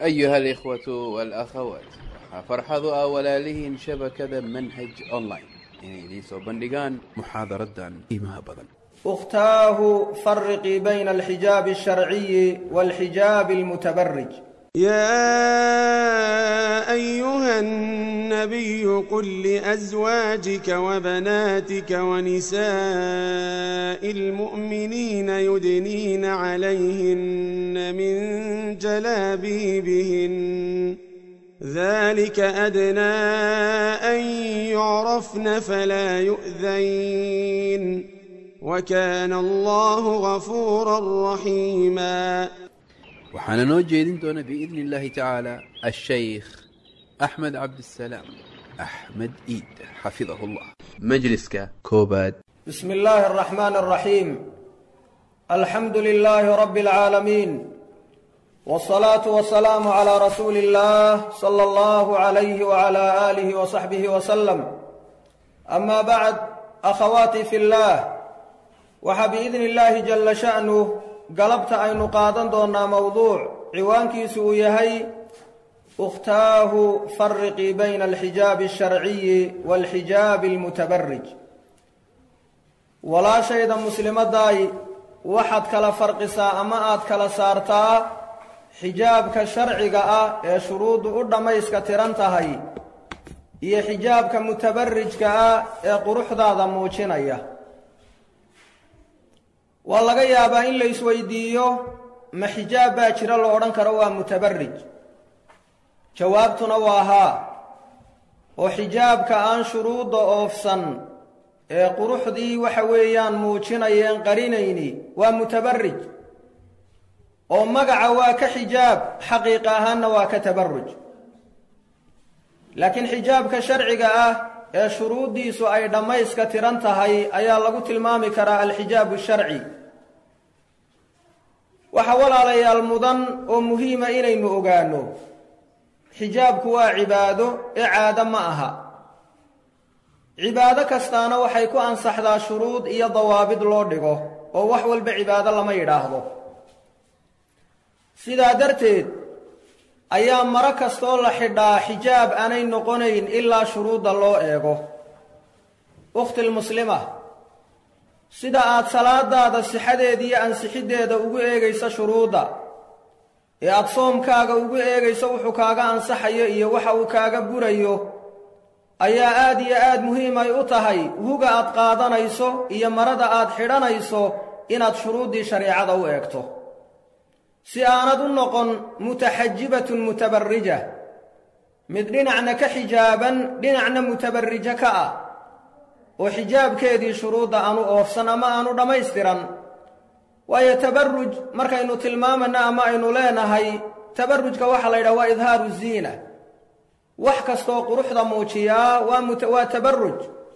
أيها الإخوة والأخوات farxadu ah walaalihiin shabakada manhaj online inay idiin soo bandhigaan muxaadaradan qiimaha badan اختاه فرقي بين الحجاب الشرعي والحجاب المتبرج يا أيها النبي قل لأزواجك وبناتك ونساء المؤمنين يدنين عليهن من جلابيبهن ذلك أدنى أن يعرفن فلا يؤذين وكان الله غفورا رحيما waxaana noo jeedin doona biidni illaahi tacaala ashaykh axmed cabdisalaam axmed iid xafidahu llah majliska koobaad بسم الله الرحمن الرحيم الحمد لله رب العالمين والصلاة والسلام على رسول الله صلى الله عليه وعلى آله وصحبه وسلم أما بعد أخواتي في الله وحبإذن الله جل شأنه قلبت أين قادن دونا موضوع عوانكي سويهي أختاه فرقي بين الحجاب الشرعي والحجاب المتبرج ولا شيء مسلمة داي waxaad kala farqisaa ama aad kala saartaa xijaabka sharciga ah ee shuruuddu u dhammayska tiran tahay iyo xijaabka mutabarijka ah ee quruxdaada muujinaya waa laga yaabaa in la isweydiiyo ma xijaab baa jira lo odhan karo waa mutabarij jawaabtuna waa haa oo xijaabka aan shuruudda oofsan ee quruxdii waxa weeyaan muujinayeen qarinayni waa mutabarij oo magaca waa ka xijaab xaqiiqa ahaanna waa ka tabaruj laakiin xijaabka sharciga ah ee shuruuddiisu ay dhammayska tiran tahay ayaa lagu tilmaami karaa alxijaabu sharci waxaa walaalayaal mudan oo muhiima inaynu ogaanno xijaabku waa cibaado ee caado ma aha cibaado kastaana waxay ku ansaxdaa shuruud iyo dawaabid loo dhigo oo wax walba cibaado lama yidhaahdo sidaa darteed ayaa maro kastoo la xidhaa xijaab aanay noqonayn ilaa shuruudda loo eego ukhtilmuslima sida aad salaadaada sixadeeda iyo ansixiddeeda ugu eegayso shuruudda ee aada soomkaaga ugu eegayso wuxuu kaaga ansaxayo iyo waxa uu kaaga burayo ayaa aad iyo aad muhiim ay u tahay huga aad qaadanayso iyo marada aad xidhanayso inaad shuruuddii shareecada u eegto si aanad u noqon mutaxajibatun mutabarrija mid dhinacna ka xijaaban dhinacna mutabarrijo ka ah oo xijaabkeedii shuruudda aanu oofsan ama aanu dhammaystiran waayo tabarruj markaynu tilmaamayna ama aynu leenahay tabarrujka waxaa la yidhaha waa idhaaru ziina wax kastoo quruxda muujiyaa waa waa tabaruj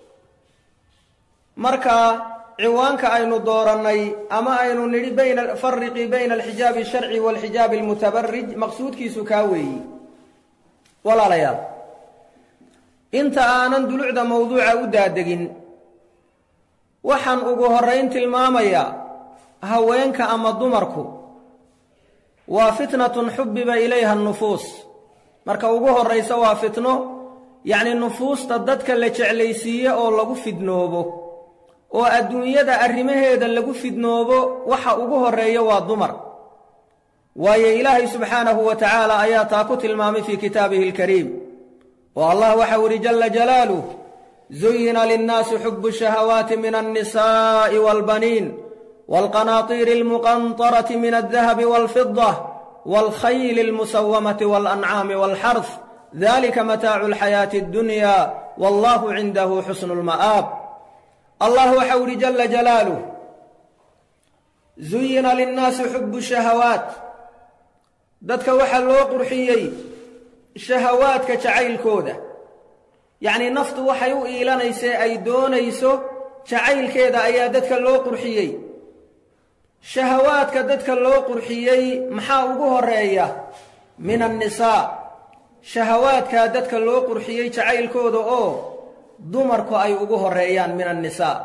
marka ciwaanka aynu doorannay ama aynu nidhi bayna fariqii bayna alxijaabi asharci waalxijaabi almutabarij maqsuudkiisu kaa weeyi walaalayaal inta aanan dulucda mawduuca u daadegin waxaan ugu horrayn tilmaamayaa haweenka ama dumarku waa fitnatun xubbiba ilayha nufuus marka ugu horraysa waa fitno yacni nufuusta dadka la jeclaysiiye oo lagu fidnoobo oo adduunyada arrimaheeda lagu fidnoobo waxa ugu horreeya waa dumar waayo ilaahay subxaanahu wa tacaala ayaa taa ku tilmaamay fii kitaabihi alkariim oo allah waxau idhi jalla jalaaluh zuyina linnaasi xubu shahawaati min alnisaa'i waalbaniin waalqanaatiiri almuqantarati min aldahabi waalfida والخيل المسومة والأنعام والحرث ذلك متاع الحياة الدنيا والله عنده حسن المآب الله حول جل جلاله زين للناس حب الشهوات dadka waxaa loo qurxiyey shahawaadka jacaylkooda yacnii naftu waxay u iilanaysee ay doonayso jacaylkeeda ayaa dadka loo qurxiyey shahawaadka dadka loo qurxiyey maxaa ugu horeeya min annisaa shahawaadkaa dadka loo qurxiyey jacaylkooda oo dumarku ay ugu horreeyaan min annisaa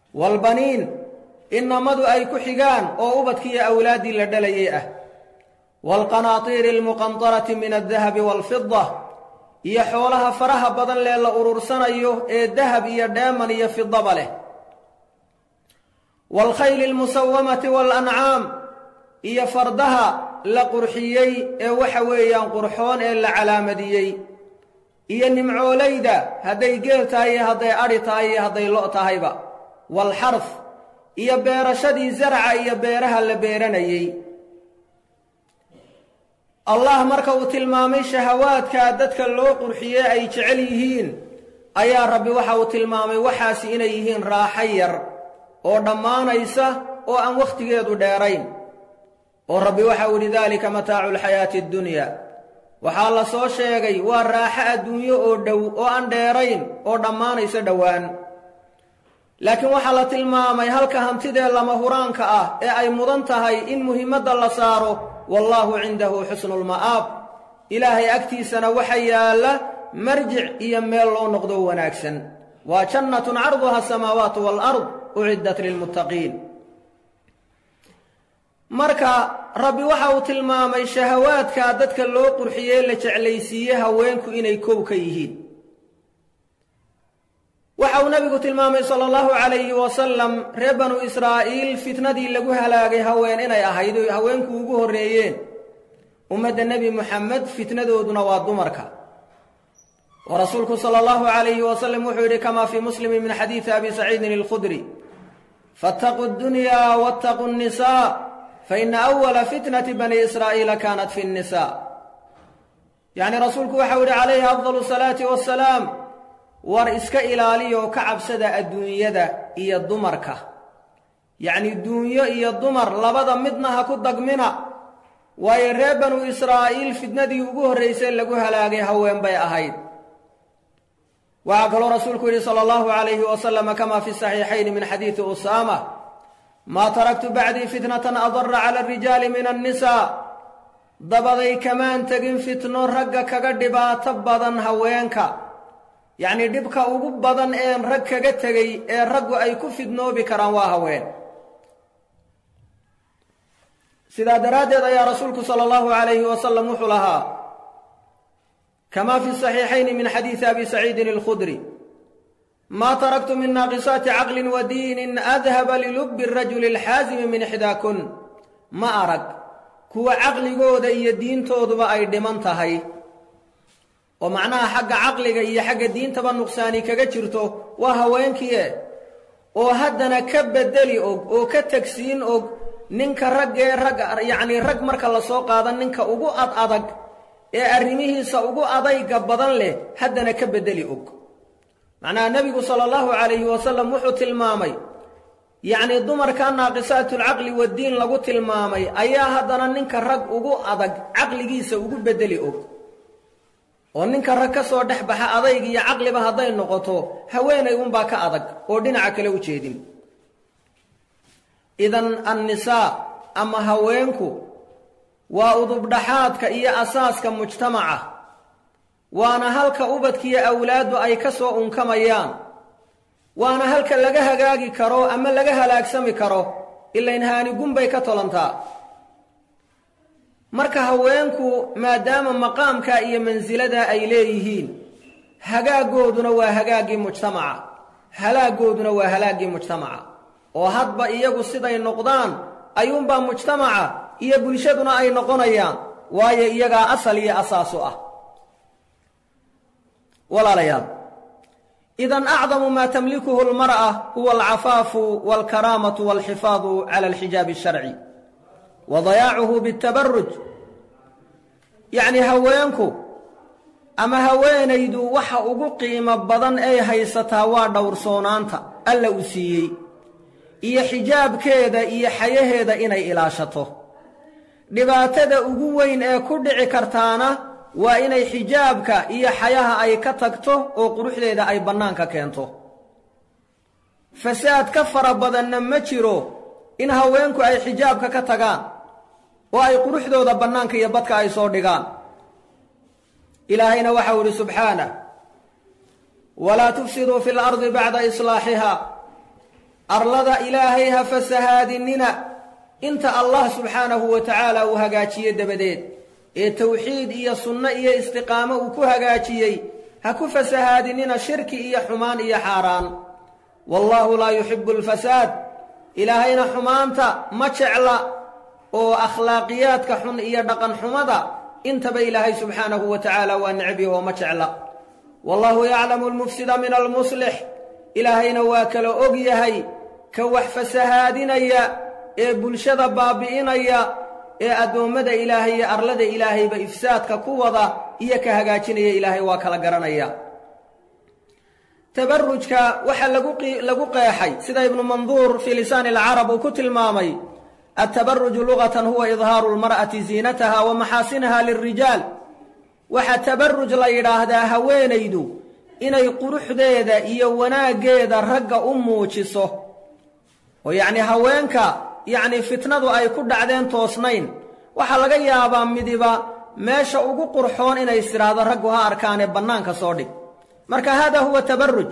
waalbaniin innamadu ay ku xigaan oo ubadkiiyo awlaaddii la dhalayay ah waalqanaatiiri almuqantarati min aldahabi waalfida iyo xoolaha faraha badan lee la urursanayo ee dahab iyo dheeman iyo fidaba leh waalkhayli almusawamati waalancaam iyo fardaha la qurxiyey ee waxa weeyaan qurxoon ee la calaamadiyey iyo nimcoolayda hadday geel tahay iyo hadday adhi tahay iyo hadday lo' tahayba waalxarf iyo beerashadii zarca iyo beeraha la beeranayey allah marka uu tilmaamay shahawaadka dadka loo qurxiyey ay jecel yihiin ayaa rabbi waxa uu tilmaamay waxaasi inay yihiin raaxo yar oo dhammaanaysa oo aan wakhtigeedu dheerayn oo rabbi waxa uu yidhi daalika mataacu lxayaati addunya waxaa la soo sheegay waa raaxo adduunyo oo dhow oo aan dheerayn oo dhammaanaysa dhowaan laakiin waxaa la tilmaamay halka hantidee lama huraanka ah ee ay mudan tahay in muhiimadda la saaro wallaahu cindahu xusnulma'aab ilaahay agtiisana waxa yaalla marjic iyo meel loo noqdo wanaagsan waa jannatun carduha asamaawaatu waalard uciddat lilmuttaqiin marka rabbi waxa uu tilmaamay shahawaadka dadka loo qurxiyey la jeclaysiiye haweenku inay kow ka yihiin waxa uu nabigu tilmaamay sala allahu calayhi wasalam reer banu israa'iil fitnadii lagu halaagay haween inay ahayd oy haweenku ugu horreeyeen ummadda nebi muxamed fitnadooduna waa dumarka oo rasuulku sala allahu calayhi wasalam wuxuu yidhi kamaa fii muslimin min xadiidi abi saciidin alkhudri faataquu ddunyaa waataquu nnisaa faina awala fitnati bani israa'iila kaanat fi nnisa yacni rasuulku waxau yidhi calayhi afdalu salaati wassalaam war iska ilaaliya oo ka cabsada adduunyada iyo dumarka yacni duunyo iyo dumar labada midna ha ku dagmina waayo reer banu israa'iil fitnadii ugu horraysay lagu halaagay haween bay ahayd waxaa kaloo rasuulku yidhi sala allahu calayhi wasalama kama fi saxiixayni min xadiidi usaama maa taraktu bacdii fitnatan adara cala arijaali min annisaa dabaday kamaan tegin fitno ragga kaga dhibaato badan haweenka yacnii dhibka ugu badan een rag kaga tegay ee raggu ay ku fidnoobi karaan waa haween sidaa daraaddeed ayaa rasuulku sala allahu calayhi wasalam wuxuu lahaa kamaa fi saxiixayni min xadiidi abi saciidin alkhudri maa taraktu min naaqisaati caqlin wa diinin adhaba lilubbi rajuli alxaasimi min ixdaakun ma arag kuwa caqligooda iyo diintooduba ay dhiman tahay oo macnaha xagga caqliga iyo xagga diintaba nuqsaani kaga jirto waa haweenkiie oo haddana ka bedeli og oo ka tegsiin og ninka raggee rag yacnii rag marka la soo qaada ninka ugu ad adag ee arrimihiisa ugu adayga badan leh haddana ka beddeli og macnaha nebigu sala allahu calayhi wasalam wuxuu tilmaamay yacnii dumarka naaqisaatulcaqli waddiin lagu tilmaamay ayaa haddana ninka rag ugu adag caqligiisa ugu beddeli og oo ninka rag ka soo dhex baxa adayg iyo caqliba hadday noqoto haweenay unbaa ka adag oo dhinaca kale u jeedin idan annisaa ama haweenku waa udubdhaxaadka iyo asaaska mujtamaca waana halka ubadkiiyo awlaaddu ay ka soo unkamayaan waana halka laga hagaagi karo ama laga halaagsami karo ilayn haanigun bay ka tolantaa marka haweenku maadaama maqaamka iyo mansilada ay leeyihiin hagaaggooduna waa hagaaggii mujtamaca halaagooduna waa halaaggii mujtamaca oo hadba iyagu siday noqdaan ayuunbaa mujtamaca iyo bulshaduna ay noqonayaan waayo iyagaa asal iyo asaasu ah walaalayaal idan acdamu maa tamlikuhu almar'a huwa alcafaafu walkaraamatu walxifaadu cala alxijaabi asharci wa dayaacuhu biاtabaruj yacnii haweenku ama haweenaydu waxa ugu qiimo badan ay haysataa waa dhowrsoonaanta alla uu siiyey iyo xijaabkeeda iyo xayaheeda inay ilaashato dhibaatada ugu weyn ee ku dhici kartaana waa inay xijaabka iyo xayaha ay ka tagto oo quruxdeeda ay bannaanka keento fasaad ka fara badanna ma jiro in haweenku ay xijaabka ka tagaan oo ay quruxdooda bannaanka iyo badka ay soo dhigaan ilaahayna waxau idhi subxaanah walaa tufsiduu fi lardi bacda islaaxiha arlada ilaahay ha fasahaadinina inta allah subxaanahu wa tacaala uu hagaajiye dabadeed ee tawxiid iyo sunno iyo istiqaamo uu ku hagaajiyey ha ku fasahaadinina shirki iyo xumaan iyo xaaraan wallaahu laa yuxibu alfasaad ilaahayna xumaanta ma jecla oo akhlaaqiyaadka xun iyo dhaqan xumada intaba ilaahay subxaanahu wa tacaala waa necbihi oo ma jecla wallaahu yaclamu almufsida min almuslix ilaahayna waa kala og yahay ka wax fasahaadinaya ee bulshada baabi'inaya ee addoommada ilaahay iyo arlada ilaahayba ifsaadka ku wada iyo ka hagaajinaya ilaahay waa kala garanaya tabarujka waxaa lagu qeexay sida ibnu manduur fii lisaani alcarab uu ku tilmaamay altabaruju lugatan huwa idhaaru lmar'ati ziinataha wa maxaasinaha lilrijaal waxaa tabaruj la yidhaahdaa haweenaydu inay quruxdeeda iyo wanaaggeeda ragga u muujiso oo yacnii haweenka yacnii fitnadu ay ku dhacdeen toosnayn waxaa laga yaabaa midiba meesha ugu qurxoon inay istidhaahdo raggu ha arkaanee bannaanka soo dhig marka hada huwa tabaruj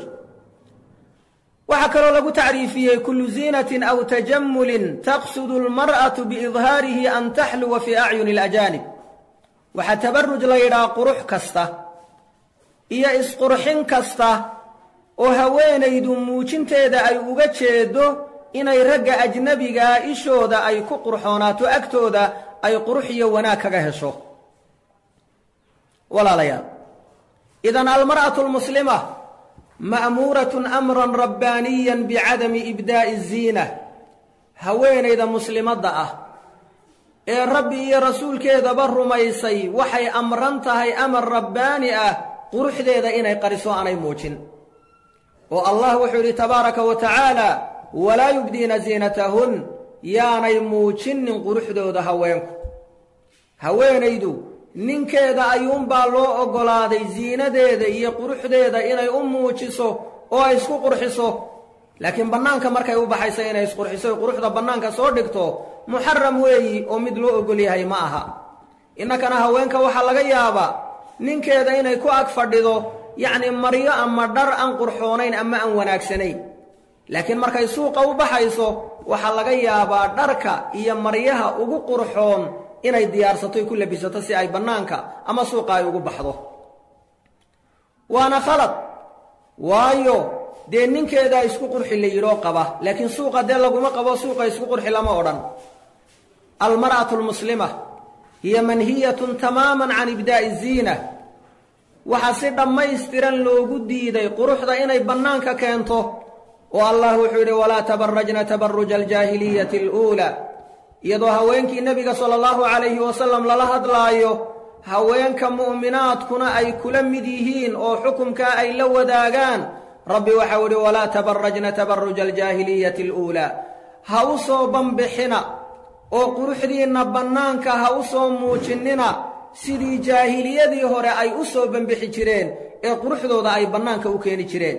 waxaa kaloo lagu tacriifiyey kullu ziinatin aw tajamulin taqsudu almar'atu biidhaarihi an taxluwa fii acyuni alajaanib waxaa tabaruj la yidhaha qurux kasta iyo isqurxin kasta oo haweenaydu muujinteeda ay uga jeedo inay ragga ajnabigaa ishooda ay ku qurxoonaato agtooda ay qurux iyo wanaag kaga hesho walaalayaal idan almar'atu almuslima ma'muuratun amran rabbaaniyan bicadami ibdaa'i ziina haweenayda muslimadda ah ee rabbi iyo rasuulkeedaba rumaysay waxay amran tahay amar rabbaani ah quruxdeeda inay qariso aanay muujin oo allah wuxuu yidhi tabaaraka wa tacaala walaa yubdiina ziinatahun yaanay muujinin quruxdooda haweenku haweenaydu ninkeeda ayuunbaa loo oggolaaday ziinadeeda iyo quruxdeeda inay u muujiso oo ay isku qurxiso laakiin bannaanka markay u baxaysa inay isqurxiso oy quruxda bannaanka soo dhigto muxaram weeyi oo mid loo oggol yahay ma aha innakana haweenka waxaa laga yaabaa ninkeeda inay ku ag fadhido yacni maryo ama dhar aan qurxoonayn ama aan wanaagsanayn laakiin markay suuqa u baxayso waxaa laga yaabaa dharka iyo maryaha ugu qurxoon inay diyaarsato y ku labisato si ay bannaanka ama suuqa ay ugu baxdo waana khalad waayo dee ninkeedaa isku qurxi la yidhoo qaba laakiin suuqa dee laguma qabo suuqa isku qurxi lama odhan almar'atu almuslima hiya manhiyatun tamaaman can ibdaa'i ziina waxaa si dhammaystiran loogu diiday quruxda inay bannaanka keento oo allah wuxuu yidhi walaa tabarajna tabaruja aljaahiliyati aluulaa iyadoo haweenkii nebiga sala allahu calayhi wasalam lala hadlaayo haweenka mu'minaadkuna ay kula mid yihiin oo xukumkaa ay la wadaagaan rabbi waxau idhi walaa tabarajna tabaruja aljaahiliyati aluulaa ha u soo banbixina oo quruxdiinna bannaanka ha u soo muujinnina sidii jaahiliyadii hore ay u soo banbixi jireen ee quruxdooda ay bannaanka u keeni jireen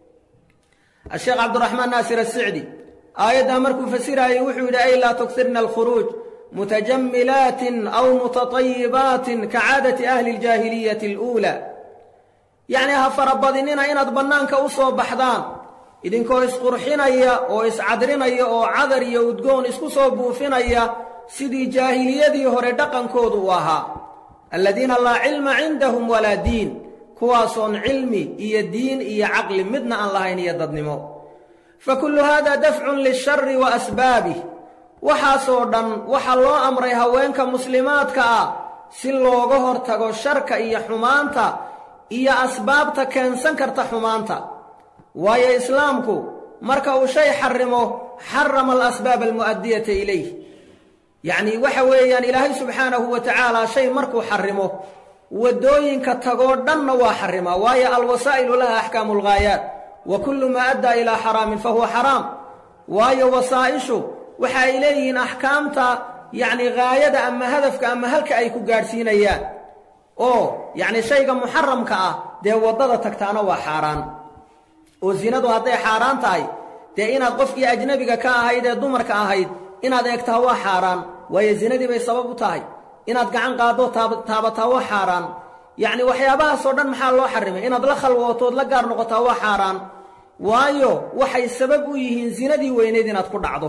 asheekh cabdiraxmaan naasir asicdi aayaddaa markuu fasiraayey wuxuu yidhi ay laa tugsirna alkhuruuj mutajamilaatin aw mutatayibaatin ka caadati ahli aljaahiliyati aluulaa yacnii ha farabadinina inaad bannaanka u soo baxdaan idinkoo isqurxinaya oo iscadrinaya oo cadar iyo udgoon isku soo buufinaya sidii jaahiliyadii hore dhaqankoodu u ahaa aladiina laa cilma cindahum walaa diin kuwaasoon cilmi iyo diin iyo caqli midna aan lahayn iyo dadnimo fa kullu haada dafcun lilshari wa asbaabih waxaasoo dhan waxaa loo amray haweenka muslimaadka ah si looga hortago sharka iyo xumaanta iyo asbaabta keensan karta xumaanta waayo islaamku marka uu shay xarimo xarama alasbaab almu'adiyata ilayh yacnii waxa weeyaan ilaahay subxaanahu wa tacaala shay markuu xarimo waddooyinka tagoo dhanna waa xarimaa waayo alwasaa'ilu laha axkaamu alghaayaat wa kullu maa addaa ilaa xaraamin fa huwa xaraam waayo wasaa'ishu waxa ay leeyihiin axkaamta yacni ghaayada ama hadafka ama halka ay ku gaadhsiinayaan oo yacni shayga muxaramka ah dee waddada tagtaana waa xaaraan oo zinadu hadday xaaraan tahay dee inaad qofkii ajnebiga ka ahayd ee dumarka ahayd inaad eegtaa waa xaaraan waayo zinadii bay sabab u tahay inaad gacan qaadoo taabataa waa xaaraan yacni waxyaabahaasoo dhan maxaa loo xarimay inaad la khalwootood la gaar noqotaa waa xaaraan waayo waxay sabab u yihiin zinadii weyneyd inaad ku dhacdo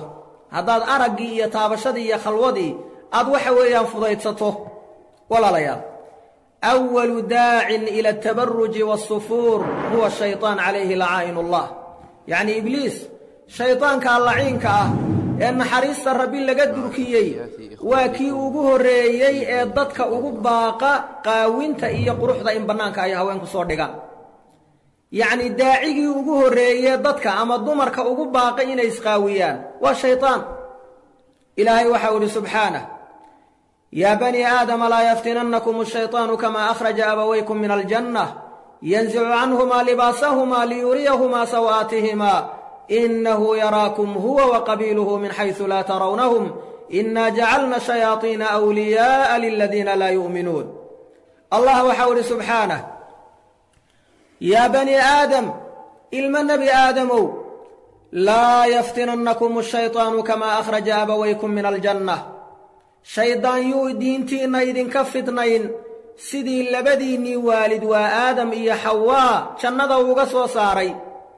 haddaad araggii iyo taabashadii iyo khalwadii aad waxa weeyaan fudaydsato walaalayaal awalu daacin ila altabaruji waasufuur huwa shaytaan calayhi lacaa'inu allah yacnii ibliis shaydaankaa laciinka ah ee naxariista rabbi laga durkiyey waa kii ugu horreeyey ee dadka ugu baaqa qaawinta iyo quruxda in bannaanka ay haweenku soo dhigaan yacnii daacigii ugu horreeye dadka ama dumarka ugu baaqay inay isqaawiyaan waa shaydaan ilaahay waxau idhi subxaanah yaa banii aadama laa yaftinannakum ashayطaanu kamaa akhraja abawaykum min aljanna yanzicu canhumaa libaasahumaa liyuriyahumaa saw'aatihimaa inahu yaraakum huwa waqabiiluhu min xaysu laa tarawnahum inaa jacalna shayaaiina wliyaa'a liladiina laa yu'minuun allah waxau idhi subxaanah yaa banii aadam ilma nebi aadamow laa yaftinannakum ashayطaanu kamaa akhraja abawaykum min aljanna shaydaan yuu diintiinna idinka fidnayn sidii labadiinnii waalid waa aadam iyo xawaa jannada uga soo saaray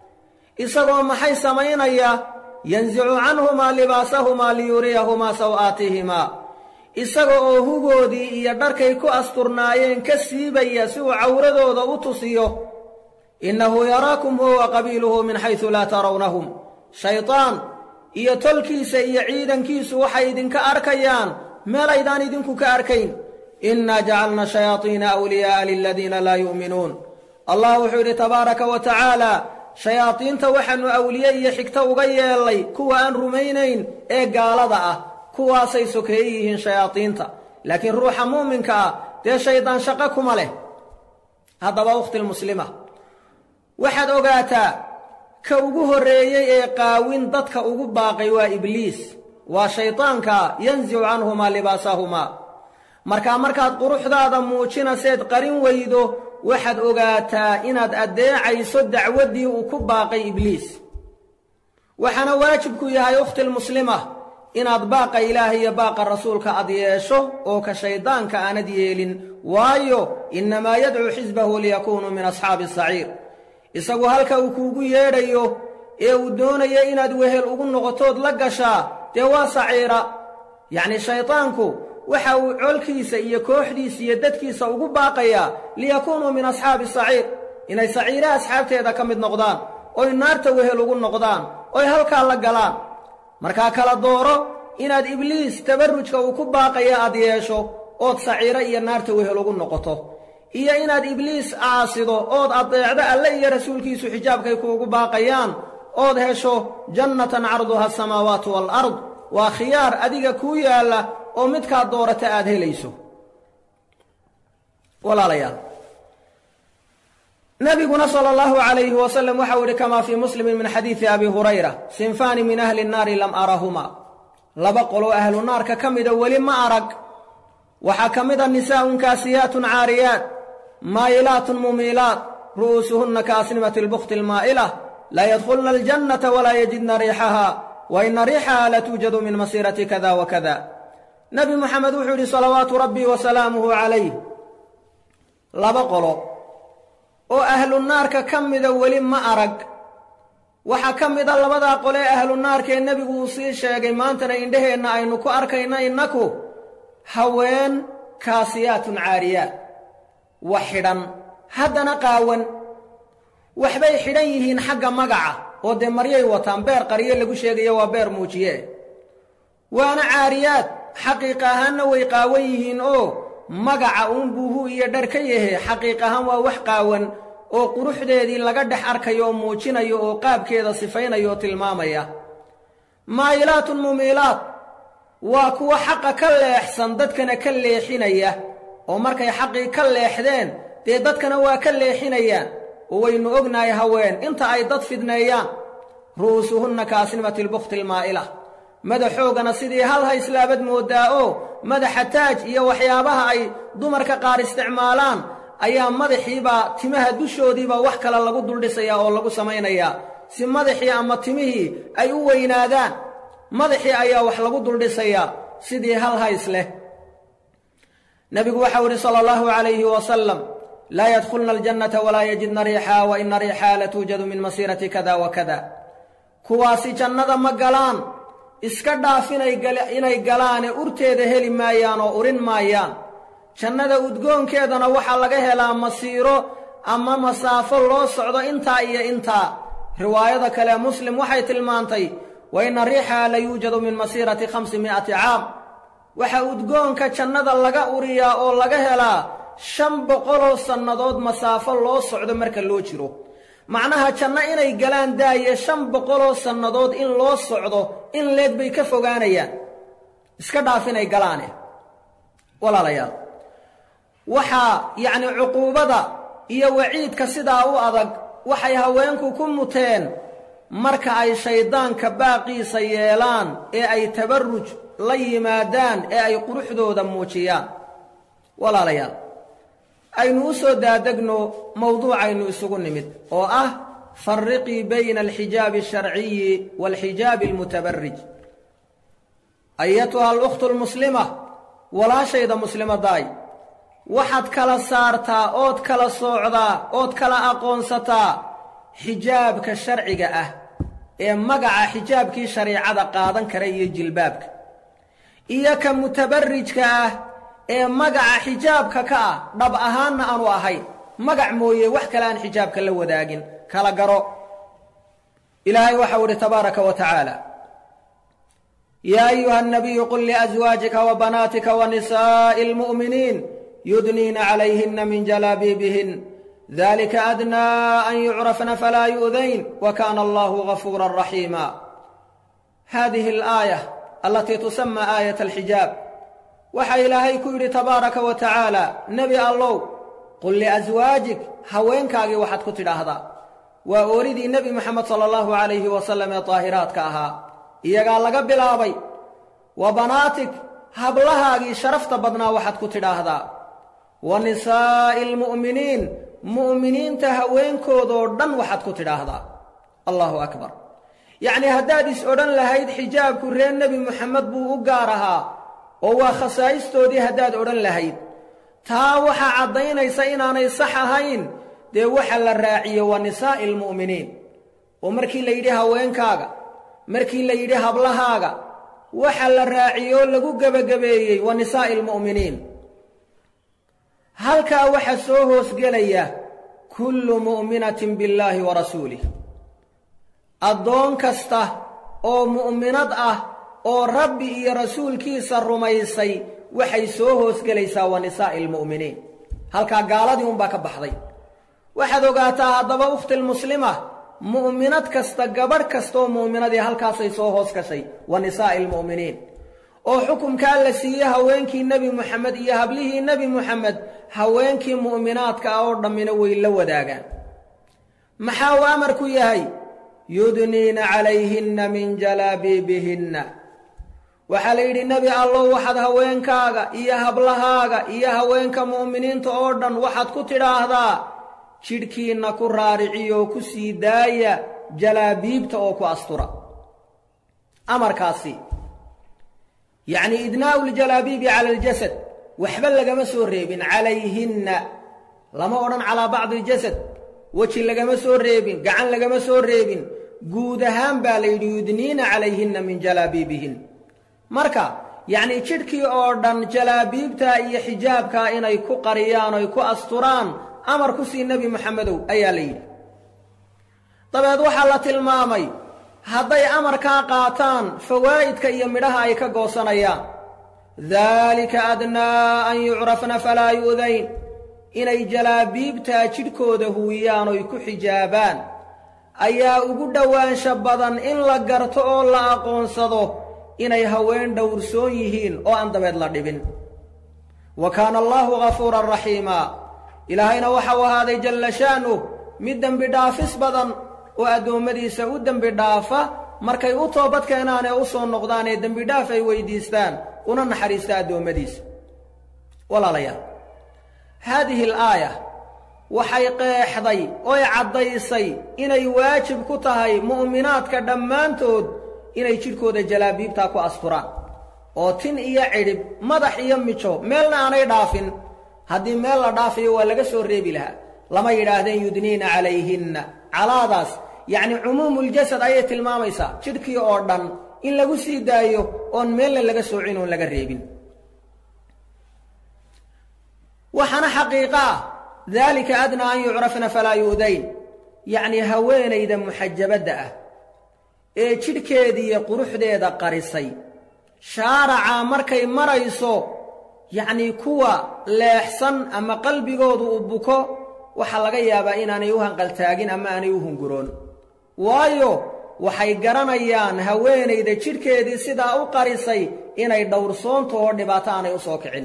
isagoo maxay samaynaya yansicu canhumaa libaasahumaa liyuriyahumaa saw'aatihimaa isaga oo hugoodii iyo dharkay ku asturnaayeen ka siibaya si uu cawradooda u tusiyo innahu yaraakum huwa wa qabiiluhu min xaysu laa tarawnahum shaydaan iyo tolkiisa iyo ciidankiisu waxay idinka arkayaan meelaydaan idinku ka arkayn innaa jacalna shayaadiina awliyaa'a liladiina laa yu'minuun allah wuxuu yidhi tabaaraka wa tacaala shayaadiinta waxaannu awliye iyo xigto uga yeellay kuwa aan rumaynayn ee gaalada ah kuwaasay sokeeye yihiin shayaadiinta laakiin ruuxa muuminka ah dee shaydaan shaqo kuma leh haddaba ukhtilmuslima waxaad ogaataa ka ugu horreeyey ee qaawin dadka ugu baaqay waa ibliis waa shaydaanka yansicu canhumaa libaasahumaa markaa markaad quruxdaada muujinaseed qarin weydo waxaad ogaataa inaad addeecayso dacwaddii uu ku baaqay ibliis waxaana waajibku yahay ukhtilmuslima inaad baaqa ilaah iyo baaqa rasuulka ad yeesho oo ka shayddaanka aanad yeelin waayo innamaa yadcuu xisbahu liyakuunuu min asxaabi asaciir isagu halka uu kuugu yeedhayo ee uu doonayo inaad wehel ugu noqotood la gashaa dee waa saciira yacnii shaydaanku waxa uu colkiisa iyo kooxdiisa iyo dadkiisa ugu baaqayaa liyakuunuu min asxaabi saciir inay saciire asxaabteeda ka mid noqdaan oy naarta wehel ugu noqdaan oy halkaa la galaan markaa kala dooro inaad ibliis tabarrujka uu ku baaqaya aad yeesho ood saciiro iyo naarta wehel ugu noqoto iyo inaad ibliis caasido ood addeecdo alle iyo rasuulkiisu xijaabkay kuugu baaqayaan ood hesho jannatan carduha asamaawaatu waalard waa khiyaar adiga kuu yaalla oo midkaad doorata aad helayso walaalayaal nabiguna sala allahu calayhi wasalam waxau idhi kamaa fii muslimin min xadiidi abi hurayra sinfaani min ahli nnaari lam arahumaa laba qoloo ahlu naarka ka mida weli ma arag waxaa ka mid a nisaa'un kaasiyaatun caariyaat maayilaatun mumiilaat ru'uusuhunna kaasnimati lbukhti almaa'ila laa yadkhulna aljannata walaa yajidna riixaha wa ina riixaha latuujadu min masiirati kada wa kada nebi moxamed wuxuu yidhi salawaatu rabbii wa salaamuhu calayh laba qolo oo ahlu naarka ka mida weli ma arag waxaa ka mid a labadaa qole ee ahlu naarka ee nebigu uu sii sheegay maantana indhaheenna aynu ku arkayna innaku haween kaasiyaatun caariyaat wax xidhan haddana qaawan waxbay xidhan yihiin xagga magaca oo dee maryay wataan beer qarye lagu sheegayo waa beer muujiye waana caariyaad xaqiiq ahaanna way qaawan yihiin oo magaca uun buuhu iyo dhar ka yahe xaqiiq ahaan waa wax qaawan oo quruxdeedii laga dhex arkayo oo muujinayo oo qaabkeeda sifaynayo oo tilmaamaya maayilaatun mumiilaat waa kuwa xaqa ka leexsan dadkana ka leexinaya oo markay xaqii ka leexdeen dee dadkana waa ka leexinayaan oo waynu ognahay haween inta ay dad fidneeyaan ru'uusuhunna kaasnimati lbukhti almaa'ila madaxoogana sidii hal hayslaabad mooddaa oo madaxa taaj iyo waxyaabaha ay dumarka qaar isticmaalaan ayaa madaxiibaa timaha dushoodiiba wax kale lagu duldhisayaa oo lagu samaynayaa si madaxii ama timihii ay u weynaadaan madaxii ayaa wax lagu duldhisayaa sidii hal hays leh nebigu waxau idhi sala allahu calayhi wasalam laa yadkhulna aljannata walaa yajidna riixaa wa ina riixaa latuujadu min masiirati kada wa kada kuwaasi jannada ma galaan iska dhaaf inay galaane urteeda heli maayaan oo urin maayaan jannada udgoonkeedana waxaa laga helaa masiiro ama masaafo loo socdo intaa iyo intaa riwaayada kale muslim waxay tilmaantay wa inna riixaha la yuujadu min masiirati khamsi mi'ati caam waxaa udgoonka jannada laga uriyaa oo laga helaa shan boqoloo sannadood masaafo loo socdo marka loo jiro macnaha janno inay galaan daaye shan boqoloo sannadood in loo socdo in leeg bay ka fogaanayaan iska dhaaf inay galaane walaalayaal waxaa yacni cuquubada iyo waciidka sidaa u adag waxay haweenku ku muteen marka ay shayddaanka baaqiisa yeelaan ee ay tabarruj la yimaadaan ee ay quruxdooda muujiyaan walaalayaal aynu u soo daadegno mawduucaynu isugu nimid oo ah farriqii bayna alxijaabi alsharciyi waalxijaabi almutabarrij ayatuha alukhtu almuslima walaashayda muslimadaay waxaad kala saartaa ood kala soocdaa ood kala aqoonsataa xijaabka sharciga ah ee magaca xijaabkii shariicada qaadan kara iyo jilbaabka iyo ka mutabarrijka ah ee magaca xijaabka ka ah dhab ahaanna aanu ahayn magac mooye wax kale aan xijaabka la wadaagin kala garo ilaahay waxau idhi tabaaraka wa tacaala yaa ayuha الnabiyu qul liأزwaajika وbanaatika وnisaaءi اlmuؤminiin yudniina calayhina min jalaabiibihin dalika adnaa an yucrafna falaa yu'dayn wa kaana allahu gafuura raxiima hadihi alaaya alatii tusama aayat alxijaab waxaa ilaahay ku yidhi tabaaraka wa tacaala nebi allow qul liaswaajik haweenkaagii waxaad ku tidhaahdaa waa ooridii nebi moxamed sala allahu calayhi wasalam ee daahiraadka ahaa iyagaa laga bilaabay wa banaatik hablahaagii sharafta badnaa waxaad ku tidhaahdaa wa nisaa'i almu'miniin mu'miniinta haweenkoodoo dhan waxaad ku tidhaahdaa allahu akbar yacnii haddaad is odhan lahayd xijaabku reer nebi moxamed buu u gaar ahaa oo waa khasaa'istoodii haddaad odhan lahayd taa waxaa caddaynaysa inaanay sax ahayn dee waxa la raaciye waa nisaa'i almu'miniin oo markii la yidhi haweenkaaga markii la yidhi hablahaaga waxa la raaciyoo lagu gebagabeeyey waa nisaa'i almu'miniin halkaa waxaa soo hoosgelaya kullu mu'minatin billaahi wa rasuulih addoon kasta oo mu'minad ah oo rabbi iyo rasuulkiisa rumaysay waxay soo hoosgelaysaa waa nisaa'i almu'miniin halkaa gaaladii unbaa ka baxday waxaad ogaataa haddaba ukhtilmuslima mu'minad kasta gabadh kastaoo mu'minadii halkaasay soo hoos gashay waa nisaa'i almu'miniin oo xukumkaa la siiyey haweenkii nebi moxamed iyo hablihii nebi moxamed haweenkii mu'minaadka ah oo dhammina way la wadaagaan maxaa uu amarku yahay yudniina calayhinna min jalaabiibihinna waxaa la yidhi nebi allow waxaad haweenkaaga iyo hablahaaga iyo haweenka mu'miniinta oo dhan waxaad ku tidhaahdaa jidhkiinna ku raariciyoo ku sii daaya jalaabiibta oo ku astura amarkaasi yacni idnaa'u ljalaabiibi cala aljasad waxba lagama soo reebin calayhinna lama odhan calaa bacdi aljasad weji lagama soo reebin gacan lagama soo reebin guud ahaan baa la yidhi yudniina calayhinna min jalaabiibihin marka yacnii jidhkii oo dhan jalaabiibtaa iyo xijaabkaa inay ku qariyaan oy ku asturaan amar ku sii nebi moxamedow ayaa la yidhi dabeed waxaa la tilmaamay hadday amarkaa qaataan fawaa'idka iyo midhaha ay ka goosanayaan daalika adnaa an yucrafna falaa yu'dayn inay jalaabiibtaa jidhkooda huwiyaan oy ku xijaabaan ayaa ugu dhowaansha badan in la garto oo la aqoonsado inay haween dhowrsoon yihiin oo aan dabeed la dhibin wa kaana allaahu ghafuuran raxiimaa ilaahayna waxau ahaaday jalla sha'nuh mid dembi dhaafis badan oo addoommadiisa u dembi dhaafa markay u toobad keenaan ee u soo noqdaan ee dembi dhaaf ay weyddiistaan una naxariista addoommadiisa walaalayaal haadihi alaaya waxay qeexday oy caddaysay inay waajib ku tahay mu'minaadka dhammaantood inay jidhkooda jalaabiibtaa ku asturaan oo tin iyo cidhib madax iyo mijo meelna aanay dhaafin haddii meel la dhaafayo waa laga soo reebi lahaa lama yidhaahdeen yudniina calayhinna calaadaas yacni cumuumuljasad ayay tilmaamaysaa jidhkii oo dhan in lagu sii daayo oon meelna laga soocin oon laga reebin waxaana xaqiiqo ah daalika adnaa an yucrafna falaa yu'dayn yacnii haweenayda muxajabadda ah ee jidhkeediiyo quruxdeeda qarisay shaaraca markay marayso yacnii kuwa leexsan ama qalbigoodu uu buko waxaa laga yaabaa inaanay u hanqaltaagin ama aanay u hunguroon waayo waxay garanayaan haweenayda jidhkeedii sidaa u qarisay inay dhowrsoonto oo dhibaato aanay u soo kicin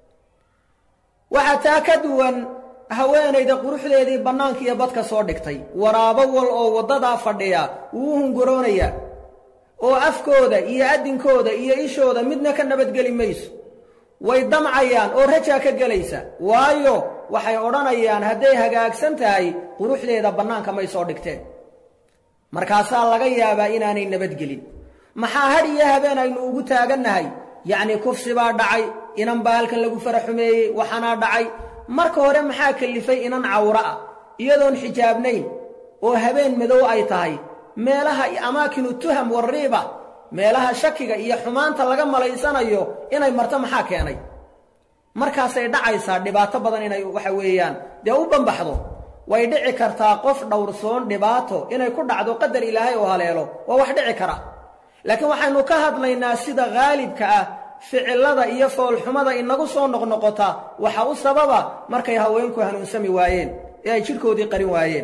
waxaa taa ka duwan haweenayda quruxdeedii bannaanka iyo badka soo dhigtay waraabo wal oo waddadaa fadhiya wuu u hunguroonayaa oo afkooda iyo addinkooda iyo ishooda midna ka nabadgeli mayso way damcayaan oo rajaa ka gelaysa waayo waxay odhanayaan hadday hagaagsan tahay quruxdeeda bannaanka may soo dhigteen markaasaa laga yaabaa inaanay nabadgelin maxaa had iyo habeen aynu ugu taagannahay yacnii kufsi baa dhacay inan baa halkan lagu fara xumeeyey waxaanaa dhacay marka hore maxaa kallifay inan cawro ah iyadoon xijaabnayn oo habeen madow ay tahay meelaha amaakinu tuham warriiba meelaha shakiga iyo xumaanta laga malaysanayo inay marto maxaa keenay markaasay dhacaysaa dhibaato badan inay waxa weeyaan dee u bambaxdo way dhici kartaa qof dhowrsoon dhibaato inay ku dhacdo qadar ilaahay oo haleelo waa wax dhici kara laakiin waxaynu ka hadlaynaa sida haalibka ah ficilada iyo foolxumada inagu soo noqnoqota waxa u sababa markay haweenku hanuunsami waayeen ee ay jidhkoodii qarin waayeen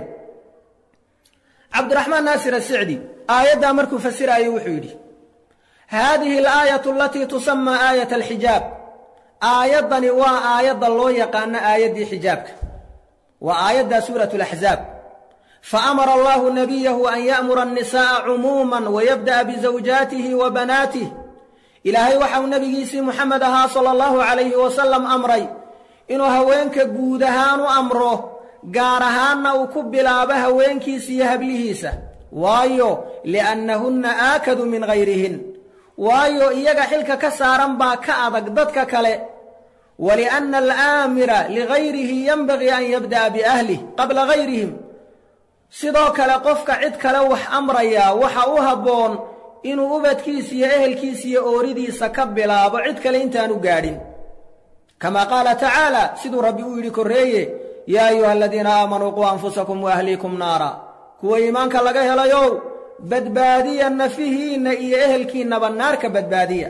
cabdiraxmaan naasir asicdi aayaddaa markuu fasiraayo wuxuu yidhi haadihi alaayatu alatii tusamaa aayat alxijaab aayaddani waa aayadda loo yaqaano aayaddii xijaabka waa aayadda suurat alaxzaab faamara allahu nabiyahu an ya'mura annisaa'a cumuuman wayabda'a bizawjaatihi wa banaatih ilaahay waxauu nebigiisii muxamed ahaa sala allahu calayhi wasalam amray inuu haweenka guud ahaan u amro gaar ahaanna uu ku bilaabo haweenkiisa iyo hablihiisa waayo li'annahunna aakadu min hayrihin waayo iyaga xilka ka saaran baa ka adag dadka kale walianna alaamira ligayrihi yenbagii an yabda'a biahlih qabla gayrihim sidoo kale qofka cid kale wax amrayaa waxa u habboon inuu ubadkiisa iyo ehelkiisa iyo ooridiisa ka bilaabo cid kale intaanu gaadhin kamaa qaala tacaala siduu rabbi u yidhi korreeye yaa ayuha aladiina aamanuu quu anfusakum wa ahliikum naara kuwa iimaanka laga helayow badbaadiya nafihiinna iyo ehelkiinnaba naarka badbaadiya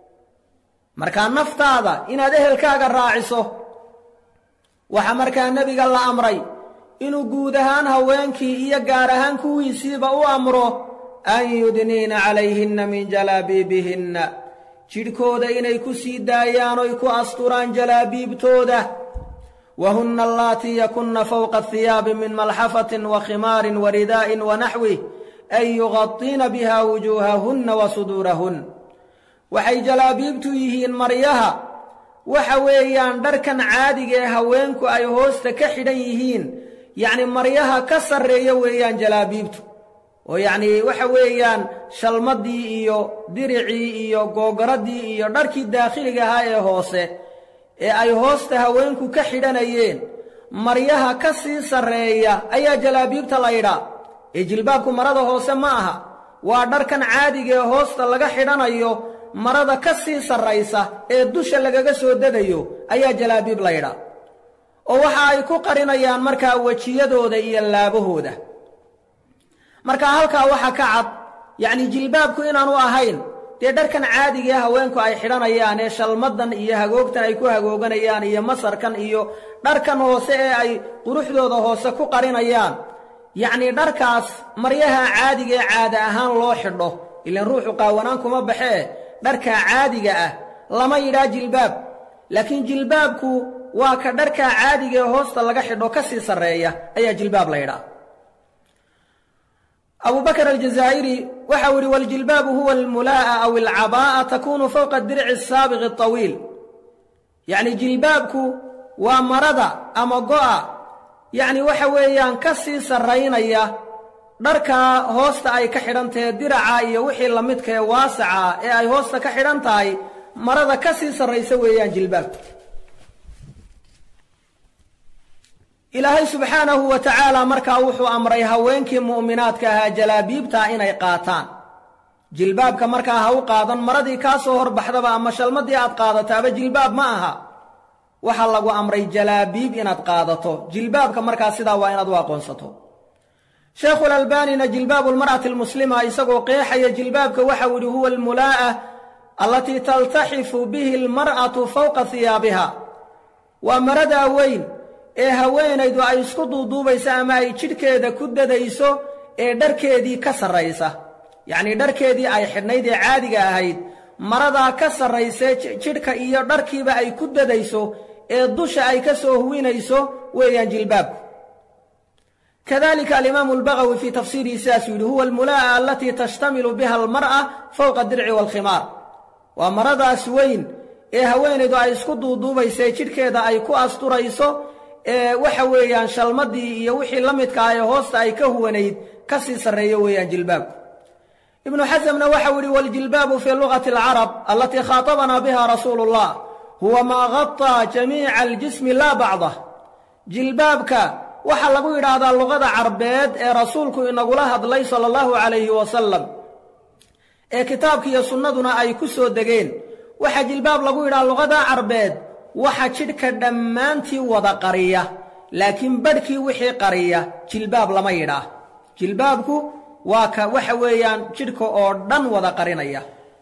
markaa naftaada inaad ehelkaaga raaciso waxaa markaa nebiga la amray inuu guud ahaan haweenkii iyo gaar ahaan kuwiisiiba u amro an yudniina calayhinna min jalaabiibihinna jidhkooda inay ku sii daayaan oy ku asturaan jalaabiibtooda wa hunna allaatii yakunna fowqa ahiyaabi min malxafatin wa khimaarin wa ridaa'in wa naxwih an yuqadiina biha wujuuhahunna wa suduurahun waxay jalaabiibtu yihiin maryaha waxa weeyaan dharkan caadiga ee haweenku ay hoosta ka xidhan yihiin yacni maryaha ka sarreeya weeyaan jalaabiibtu oo yacnii waxa weeyaan shalmaddii iyo diricii iyo googoraddii iyo dharkii daakhiliga ahaa ee hoose ee ay hoosta haweenku ka xidhanayeen maryaha ka sii sarreeya ayaa jalaabiibta laydhaa ee jilbaabku marada hoose ma aha waa dharkan caadiga ee hoosta laga xidhanayo marada ka sii sarraysa ee dusha lagaga soo degayo ayaa jalaabiib laydhaa oo waxa ay ku qarinayaan markaa wejiyadooda iyo laabahooda markaa halkaa waxaa ka cad yacnii jilbaabku inaanu ahayn dee dharkan caadigae haweenku ay xidhanayaan ee shalmaddan iyo hagoogtan ay ku hagooganayaan iyo masarkan iyo dharkan hoose ee ay quruxdooda hoose ku qarinayaan yacnii dharkaas maryaha caadiga ee caada ahaan loo xidho ilaan ruuxu qaawanaan kuma baxee dharkaa caadiga ah lama yidhaa jilbaab laakiin jilbaabku waa ka dharkaa caadiga ee hoosta laga xidho ka sii sarreeya ayaa jilbaab la ydhaa abu bakr aljazaa'iri waxau yidhi waljilbaabu huwa almulaa'a aw alcabaa'a takunu fowqa dirci asaabiqi atawiil yacni jilbaabku waa marada ama go'a yacni waxa weeyaan ka sii sarraynaya dharkaa hoosta ay ka xidhan tahe diraca iyo wixii la midka ee waasaca ee ay hoosta ka xidhan tahay marada ka sii sarraysa weeyaan jilbaabku ilaahay subxaanahu wa tacaala markaa wuxuu amray haweenkii mu'minaadka ahaa jalaabiibtaa inay qaataan jilbaabka markaa ha u qaadan maradii kaa soo horbaxdaba ama shalmadii aad qaadataaba jilbaab ma aha waxaa lagu amray jalaabiib inaad qaadato jilbaabka markaa sidaa waa inaad u aqoonsato sheekhulalbaanina jilbaabu lmar'ati almuslima isagoo qeexaya jilbaabka waxau yihi huwa almulaa'a allatii taltaxifu bihi almar'atu fowqa hiyaabiha waa maradaa weyn ee haweenaydu ay isku duuduubayso ama ay jidhkeeda ku dadayso ee dharkeedii ka sarraysa yacnii dharkeedii ay xidhnayd ee caadiga ahayd maradaa ka sarraysee jidhka iyo dharkiiba ay ku dadayso ee dusha ay ka soo huwinayso weeyaan jilbaabku kadalika alimaamu albagawi fii tafsiirihi sidaasuu yidhi huwa almulaa'a alatii tashtamilu biha almar'a fowqa dirci waalkhimaar waa maradaas weyn ee haweenaydu ay isku duuduubaysa ee jidhkeeda ay ku asturayso ee waxa weeyaan shalmadii iyo wixii la midka ah ee hoosta ay ka huwanayd ka sii sarreeyo weeyaan jilbaabku ibnu xasamna waxau yihi waljilbaabu fii lugati alcarab alatii khaaطabanaa biha rasuulu اllah huwa maa gaطaa jamiica aljismi laa bacdah jilbaabka waxaa lagu yidhaahdaa luqada carbeed ee rasuulku inagula hadlay sala allahu calayhi wasalam ee kitaabka iyo sunnaduna ay ku soo degeen waxaa jilbaab lagu yidhaha luqada carbeed waxa jidhka dhammaantii wada qariya laakiin badhkii wixii qariya jilbaab lama yidhaah jilbaabku waa ka waxa weeyaan jidhka oo dhan wada qarinaya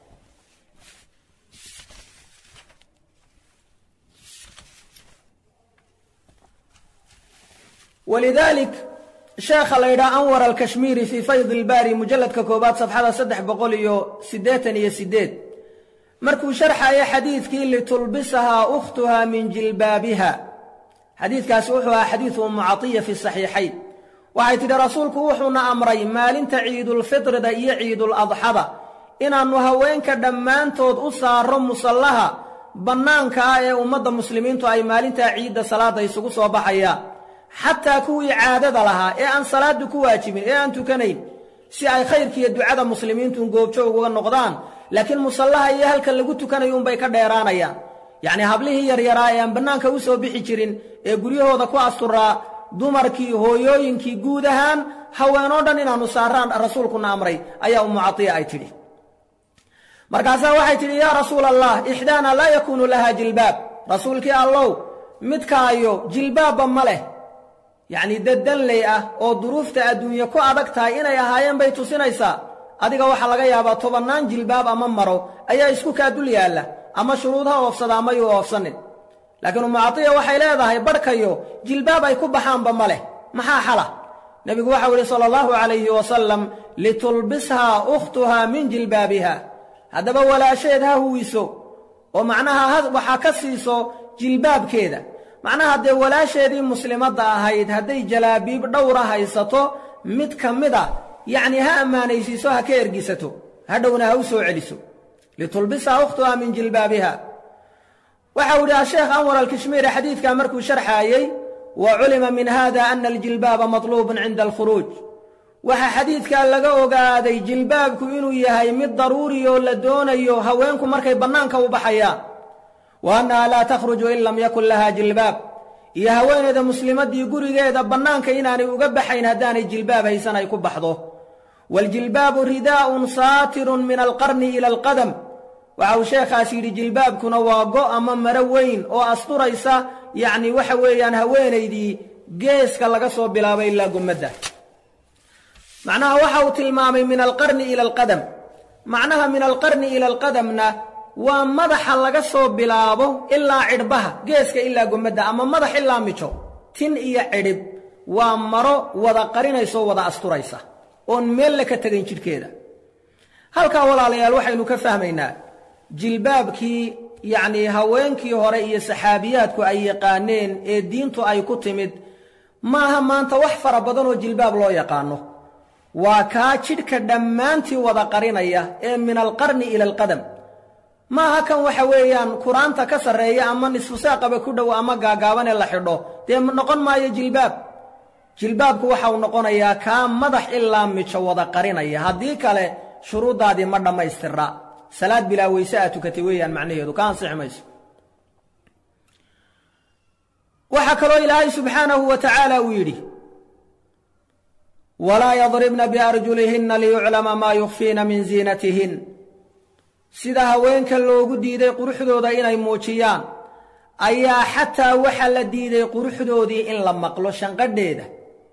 walidaalik sheekha la yidhaha anwar alkashmiiri fii fayd ilbaari mujalladka koowaad safxada saddex boqol iyo siddeetan iyo siddeed markuu sharxaya xadiidkii litulbisahaa ukhtuha min jilbaabiha xadiidkaasi wuxuu ahaa xadiidu ummu catiya fi saxiixayn waxay tidhi rasuulku wuxuuna amray maalinta ciidulfitrida iyo ciiduladxada inaannu haweenka dhammaantood u saarro musallaha bannaanka ah ee ummadda muslimiintu ay maalintaa ciidda salaadda isugu soo baxayaan xataa kuwii caadada lahaa ee aan salaaddu ku waajibin ee aan tukanayn si ay khayrkiiyo ducada muslimiintu goobjoog uga noqdaan laakiin musallaha iyo halka lagu tukanayo unbay ka dheeraanayaan yacnii hablihii yaryaraa ee aan bannaanka u soo bixi jirin ee guryahooda ku asturaa dumarkii hooyooyinkii guud ahaan haweenoo dhan inaannu saaraan rasuulkuna amray ayaa ummu catiya ay tidhi markaasaa waxay tidhi yaa rasuula allah ixdaana laa yakuunu lahaa jilbaab rasuulkii allow midkaayo jilbaabba ma leh yacnii daddanley ah oo duruufta adduunye ku adag tahay inay ahaayeen bay tusinaysaa adiga waxaa laga yaabaa tobannaan jilbaab ama maro ayaa isku kaa dul yaalla ama shuruud ha oofsada ama yuu oofsanin laakiin ummu catiya waxay leedahay badhkayo jilbaab ay ku baxaanba ma leh maxaa xala nebigu waxau idhi sala allahu calayhi wasalam litulbishaa ukhtuhaa min jilbaabiha haddaba walaasheed ha huwiso oo macnaha waxaa ka siiso jilbaabkeeda macnaha dee walaasheedii muslimadda ahayd hadday jalaabiib dhowra haysato mid ka mid a yacnii ha ammaanaysiiso ha ka ergisato hadhowna ha u soo celiso litulbishaa ukhtuhaa min jilbaabiha waxau idhi asheekh anwar alkashmiiri xadiidkaa markuu sharxaayey wa culima min hada ana aljilbaaba matluubun cinda alkhuruuj waxaa xadiidkaa laga ogaaday jilbaabku inuu yahay mid daruuri oo la doonayo haweenku markay bannaanka u baxayaan wa annaha laa takhruju in lam yakun lahaa jilbaab iyo haweeneyda muslimaddii gurigeeda bannaanka inaanay uga baxayn haddaanay jilbaab haysan ay ku baxdo waaljilbaabu ridaa'un saatirun min alqarni ila alqadam waxa uu sheekhaas yidhi jilbaabkuna waa go' ama maro weyn oo asturaysa yacni waxa weeyaan haweenaydii geeska laga soo bilaabay ilaa gummadda macnaha waxa uu tilmaamay min alqarni ila alqadam macnaha min alqarni ila alqadamna waa madaxa laga soo bilaabo ilaa cidhbaha geeska ilaa gummadda ama madax ilaa mijo tin iyo cidhib waa maro wada qarinaysoo wada asturaysa oon meelle ka tegayn jidhkeeda halkaa walaalayaal waxaynu ka fahmaynaa jilbaabkii yacnii haweenkii hore iyo saxaabiyaadku ay yaqaaneen ee diintu ay ku timid maaha maanta wax fara badan oo jilbaab loo yaqaano waa kaa jidhka dhammaantii wada qarinaya ee min alqarni ila alqadam maaha kan waxa weeyaan kuraanta ka sarreeya ama nisfu saaqaba ku dhow ama gaagaaban ee la xidho dee noqon maayo jilbaab jilbaabku waxau noqonayaa kaa madax ilaa mijo wada qarinaya haddii kale shuruuddaadii ma dhammaystira salaad bilaa weyse aad tukatay weeyaan macnaheedu ka ansixi mayso waxaa kaloo ilaahay subxaanahu wa tacaala uu yidhi walaa yadribna biarjulihinna liyuclama maa yukfiina min ziinatihin sida haweenka loogu diiday quruxdooda inay muujiyaan ayaa xataa waxaa la diiday quruxdoodii in la maqlo shanqadheeda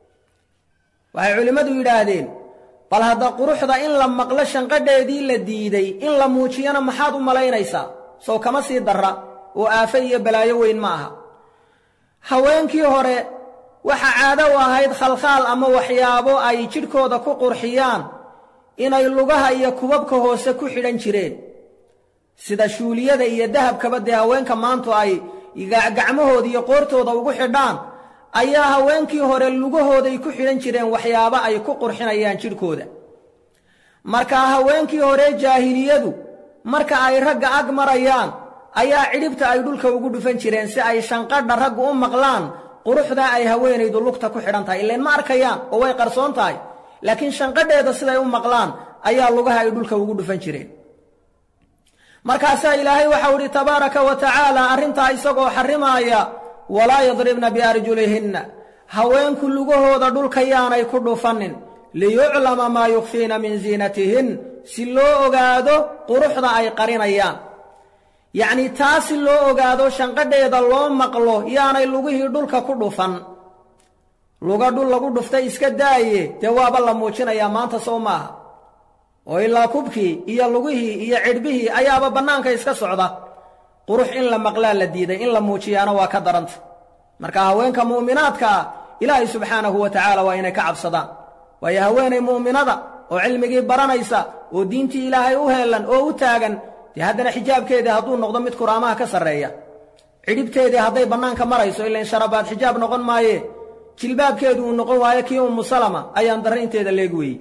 waxay culimmadu yidhaahdeen bal hadda quruxda in la maqlo shanqadheedii la diiday in la muujiyana maxaad u malaynaysaa sow kama sii darra oo aafe iyo balaayo weyn ma aha haweenkii hore waxa caado u ahayd khalkhaal ama waxyaabo ay jidhkooda ku qurxiyaan inay lugaha iyo kubabka hoose ku xidhan jireen sida shuuliyada iyo dahabkaba dee haweenka maantu ay gacmahooda iyo qoortooda ugu xidhaan ayaa haweenkii hore lugahooday ku xidhan jireen waxyaabo ay ku qurxinayaan jidhkooda markaa haweenkii hore jaahiliyadu marka ay ragga ag marayaan ayaa cidhibta ay dhulka ugu dhufan jireen si ay shanqadha raggu u maqlaan quruxdaa ay haweenaydu lugta ku xidhan tahay ileen ma arkayaan oo way qarsoon tahay laakiin shanqadheeda siday u maqlaan ayaa lugaha ay dhulka ugu dhufan jireen markaasaa ilaahay waxau idhi tabaaraka wa tacaala arrintaa isagoo xarrimaaya walaa yadribna biarjulihinna haweenku lugahooda dhulka yaanay ku dhufanin liyuclama maa yukfiina min ziinatihin si loo ogaado quruxda ay qarinayaan yacnii taa si loo ogaado shanqadheeda loo maqlo yaanay lugihii dhulka ku dhufan luga dhul lagu dhuftay iska daaye dee waaba la muujinayaa maanta soo maaha oo ilaa kubkii iyo lugihii iyo cidhbihii ayaaba bannaanka iska socda qurux in la maqlaa la diiday in la muujiyaana waa ka daranta marka haweenka mu'minaadka ah ilaahay subxaanahu wa tacaala waa inay ka cabsadaan waayo haweenay mu'minada oo cilmigii baranaysa oo diintii ilaahay u heellan oo u taagan dee haddana xijaabkeedii hadduu noqdo mid kuraamaha ka sarreeya cidhibteedii hadday bannaanka marayso ilain sharabaad xijaab noqon maaye jilbaabkeedu uu noqon waayo kii ummu salama ayaan darraynteeda leegi weeyey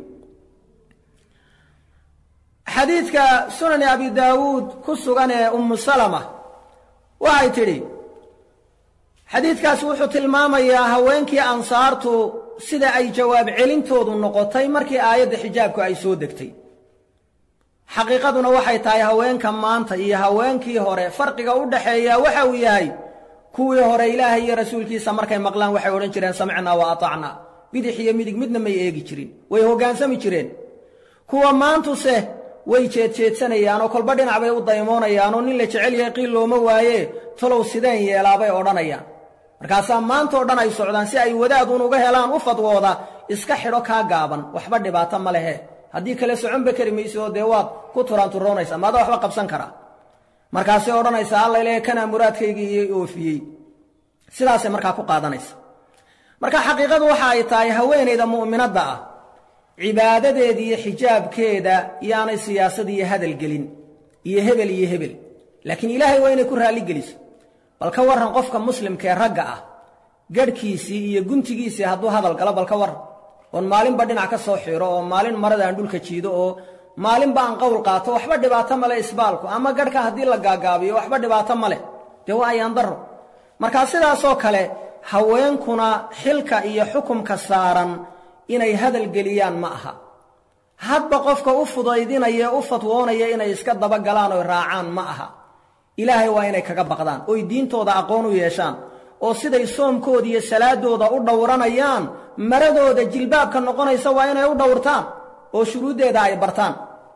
xadiidka sunani abi daawuud ku sugan ee ummu salama waxay tidhi xadiidkaas wuxuu tilmaamayaa haweenkii ansaartu sida ay jawaab celintoodu noqotay markii aayadda xijaabku ay soo degtay xaqiiqaduna waxay tahay haweenka maanta iyo haweenkii hore farqiga u dhaxeeya waxa uu yahay kuwii hore ilaahay iyo rasuulkiisa markay maqlaan waxay odhan jireen samicnaa wa atacnaa bidix iyo midig midna may eegi jirin way hoggaansami jireen kuwa maantuse way jeedjeedsanayaan oo kolba dhinac bay u daymoonayaan oo nin la jecel yahay qiil looma waaye talow sideen yeelaabay odhanayaan markaasaa maanta o dhan ay socdaan si ay wadaaduun uga helaan u fadwooda iska xidho kaa gaaban waxba dhibaato ma lehe haddii kale soconba kari mayso oo dee waad ku turaanturoonaysaa maada waxba qabsan karaa markaasay odhanaysaa alla ilaahay kanaa muraadkaygii iyo oofiyey sidaasay markaa ku qaadanaysa marka xaqiiqadu waxa ay tahay haweenayda mu'minadda ah cibaadadeeda iyo xijaabkeeda yaanay siyaasad iyo hadal gelin iyo hebel iyo hebel laakiin ilaahay waa inay ku raalligeliso bal ka warran qofka muslimkaee ragga ah garhkiisii iyo guntigiisii hadduu hadal galo bal ka warran oon maalinba dhinac ka soo xiro oo maalin marada aan dhulka jiido oo maalinba aan qowl qaato waxba dhibaato male isbaalku ama garhka haddii la gaagaabiyo waxba dhibaato male dee waa ayaan darro markaa sidaasoo kale haweenkuna xilka iyo xukumka saaran inay hadal geliyaan ma aha hadba qofka u fudaydinaya u fatwoonaya inay iska dabagalaan oy raacaan ma aha ilaahay waa inay kaga baqdaan oy diintooda aqoon u yeeshaan oo siday soomkooda iyo salaadooda u dhowranayaan maradooda jilbaabka noqonaysa waa inay u dhowrtaan oo shuruuddeeda ay bartaan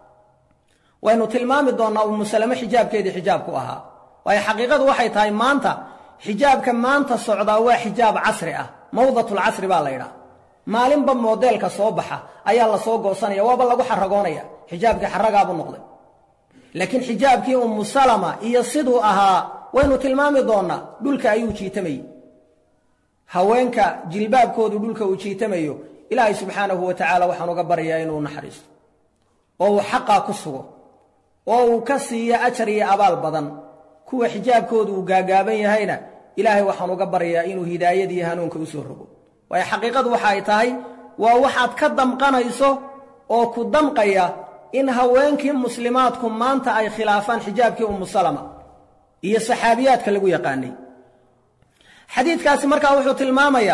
waynu tilmaami doonnaa ummu salame xijaabkeedii xijaabku ahaa waayo xaqiiqadu waxay tahay maanta xijaabka maanta socdaa waa xijaab casri ah mawdatulcasri baa la yidhaha maalinba moodeelka soo baxa ayaa la soo goosanaya waaba lagu xaragoonaya xijaabkii xaragaabuu noqday laakiin xijaabkii ummu salama iyo siduu ahaa waynu tilmaami doonnaa dhulka ayuu jiitamayey haweenka jilbaabkoodu dhulka uu jiitamayo ilaahay subxaanahu wa tacaala waxaan uga baryayaa inuu naxariisto oo uu xaqaa ku sugo oo uu ka siiyo ajar iyo abaal badan kuwa xijaabkoodu uu gaagaaban yahayna ilaahay waxaan uga baryayaa inuu hidaayad iyo hanuunka u soo rogo waayo xaqiiqadu waxa ay tahay waa waxaad ka damqanayso oo ku damqaya in haweenkii muslimaadku maanta ay khilaafaan xijaabkii ummu salama iyo saxaabiyaadka lagu yaqaanay xadiidkaasi markaa wuxuu tilmaamayaa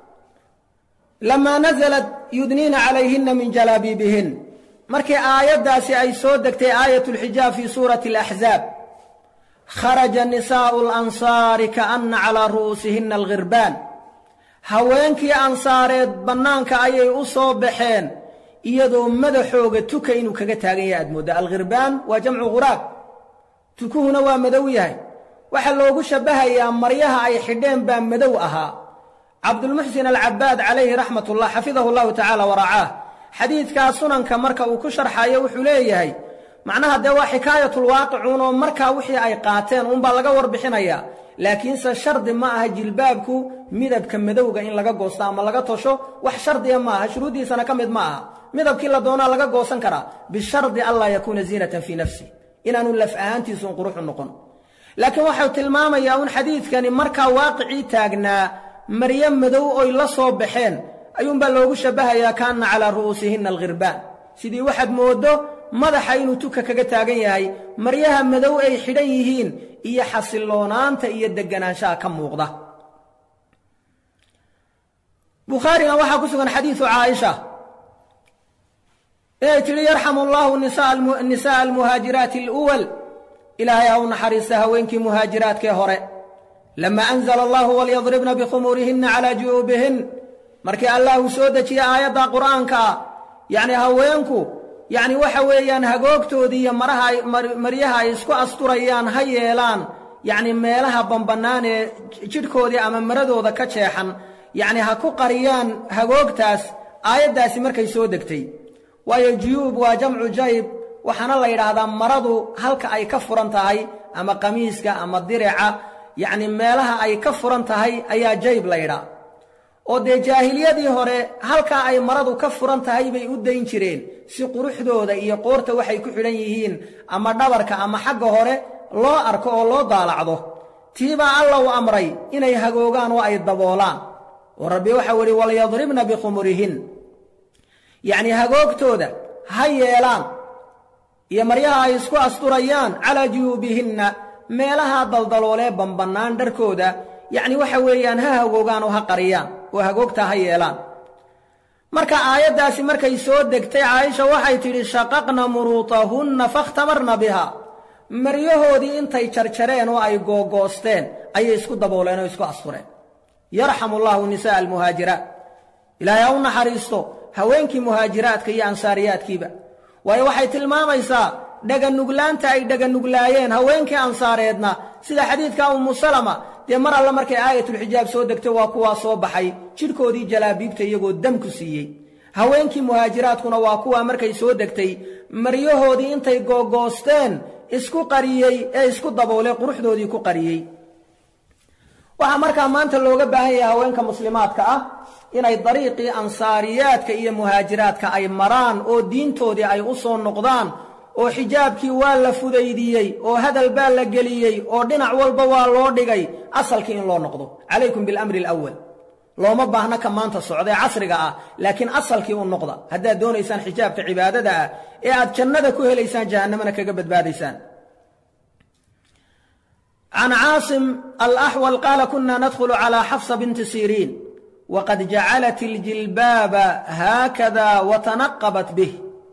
lamaa nasalat yudniina calayhinna min jalaabiibihin markii aayaddaasi ay soo degtay aayat lxijaab fii suurati alaxzaab kharaja nisaa'u alansaari kaana calaa ru'uusihinna alghirbaan haweenkii ansaareed bannaanka ayay u soo baxeen iyadoo madaxooga tuka inuu kaga taagan yahay aad mooddaa alkhirbaan waa jamcu khuraab tukuhuna waa madow yahay waxaa loogu shabbahayaa maryaha ay xidheen baa madow ahaa cabdulmuxsin alcabaad calayhi raxmat ullah xafidahu llahu tacaala waracaah xadiidkaa sunanka marka uu ku sharxayo wuxuu leeyahay macnaha dee waa xikaayatulwaaqicuun oo markaa wixii ay qaateen uunbaa laga warbixinayaa laakiinse shardi ma aha jilbaabku midabka madowga in laga goosto ama laga tosho wax shardiya ma aha shuruuddiisana ka mid ma aha midabkii la doonaa laga goosan karaa bishardi anlaa yakuuna ziinatan fii nafsi inaanu laf ahaantiisuun quruxu noqon laakiin waxau tilmaamayaa un xadiidkani markaa waaqicii taagnaa maryo madow oy la soo baxeen ayuunbaa loogu shabbahayaa kaana calaa ru'uusihinna alkhirbaan sidii waxaad mooddo madaxa inuu tuka kaga taagan yahay maryaha madow ay xidhan yihiin iyo xasiloonaanta iyo deganaanshaha ka muuqda bukhaarina waxaa ku sugan xadiidu caaisha inay tidhi yarxamu allaahu nisa'a almuhaajiraati aluwal ilaahay ha u naxariista haweenkii muhaajiraadkee hore lama anzala allahu walyadribna bikhumuurihinna calaa ju'uubihin markii allah uu soo dejiye aayadda qur'aanka ah yacni haweenku yacni waxa weeyaan hagoogtoodii iyo maraha maryaha ay isku asturayaan ha yeelaan yacni meelaha bambannaan ee jidhkoodii ama maradooda ka jeexan yacni ha ku qariyaan hagoogtaas aayaddaasi markay soo degtay waayo juyuub waa jamcu jayb waxaana la yidhaahdaa maradu halka ay ka furan tahay ama qamiiska ama dirica yacni meelaha ay ka furan tahay ayaa jayb la yidhaa oo dee jaahiliyadii hore halkaa ay maradu ka furan tahay bay u dayn jireen si quruxdooda iyo qoorta waxay ku xidhan yihiin ama dhabarka ama xagga hore loo arko oo loo daalacdo tiibaa alla u amray inay hagoogaan oo ay daboolaan oo rabbi waxau idhi walyadribna bikhumurihin yacnii hagoogtooda ha yeelaan iyo maryaha ay isku asturayaan calaa juyuubihinna meelaha daldaloolee bambannaan dharkooda yacni waxa weeyaan ha hagoogaan oo ha qariyaan oo hagoogtaa ha yeelaan marka aayaddaasi markay soo degtay caaisha waxay tidhi shaqaqna muruutahunna fakhtamarna biha maryahoodii intay jarjareen oo ay googoosteen ayay isku dabooleen oo isku astureen yarxamu allaahu nisa'a almuhaajiraat ilaahay ha u naxariisto haweenkii muhaajiraadka iyo ansaariyaadkiiba waayo waxay tilmaamaysaa dhaganuglaanta ay dhaganuglaayeen haweenkii ansaareedna sida xadiidka ummu salama dee mar alle markay aayatulxijaab soo degtay waa kuwaa soo baxay jidhkoodii jalaabiibta iyagoo damku siiyey haweenkii muhaajiraadkuna waa kuwaa markay soo degtay maryahoodii intay googoosteen isku qariyey ee isku daboolay quruxdoodii ku qariyey waxaa markaa maanta looga baahan yahay haweenka muslimaadka ah inay dariiqii ansaariyaadka iyo muhaajiraadka ay maraan oo diintoodii ay u soo noqdaan oo xijaabkii waa la fudaydiyey oo hadal baa la geliyey oo dhinac walba waa loo dhigay asalkii in loo noqdo calaykum bilamri alawal looma baahna ka maanta socdae casriga ah laakiin asalkii u noqda haddaad doonaysaan xijaabka cibaadada ah ee aad jannada ku helaysaan jahannamana kaga badbaadaysaan can caasim alaxwal qaala kuna nadkhulu calaa xafsa binti siriin waqad jacalat iljilbaaba haakada watanaqabat bih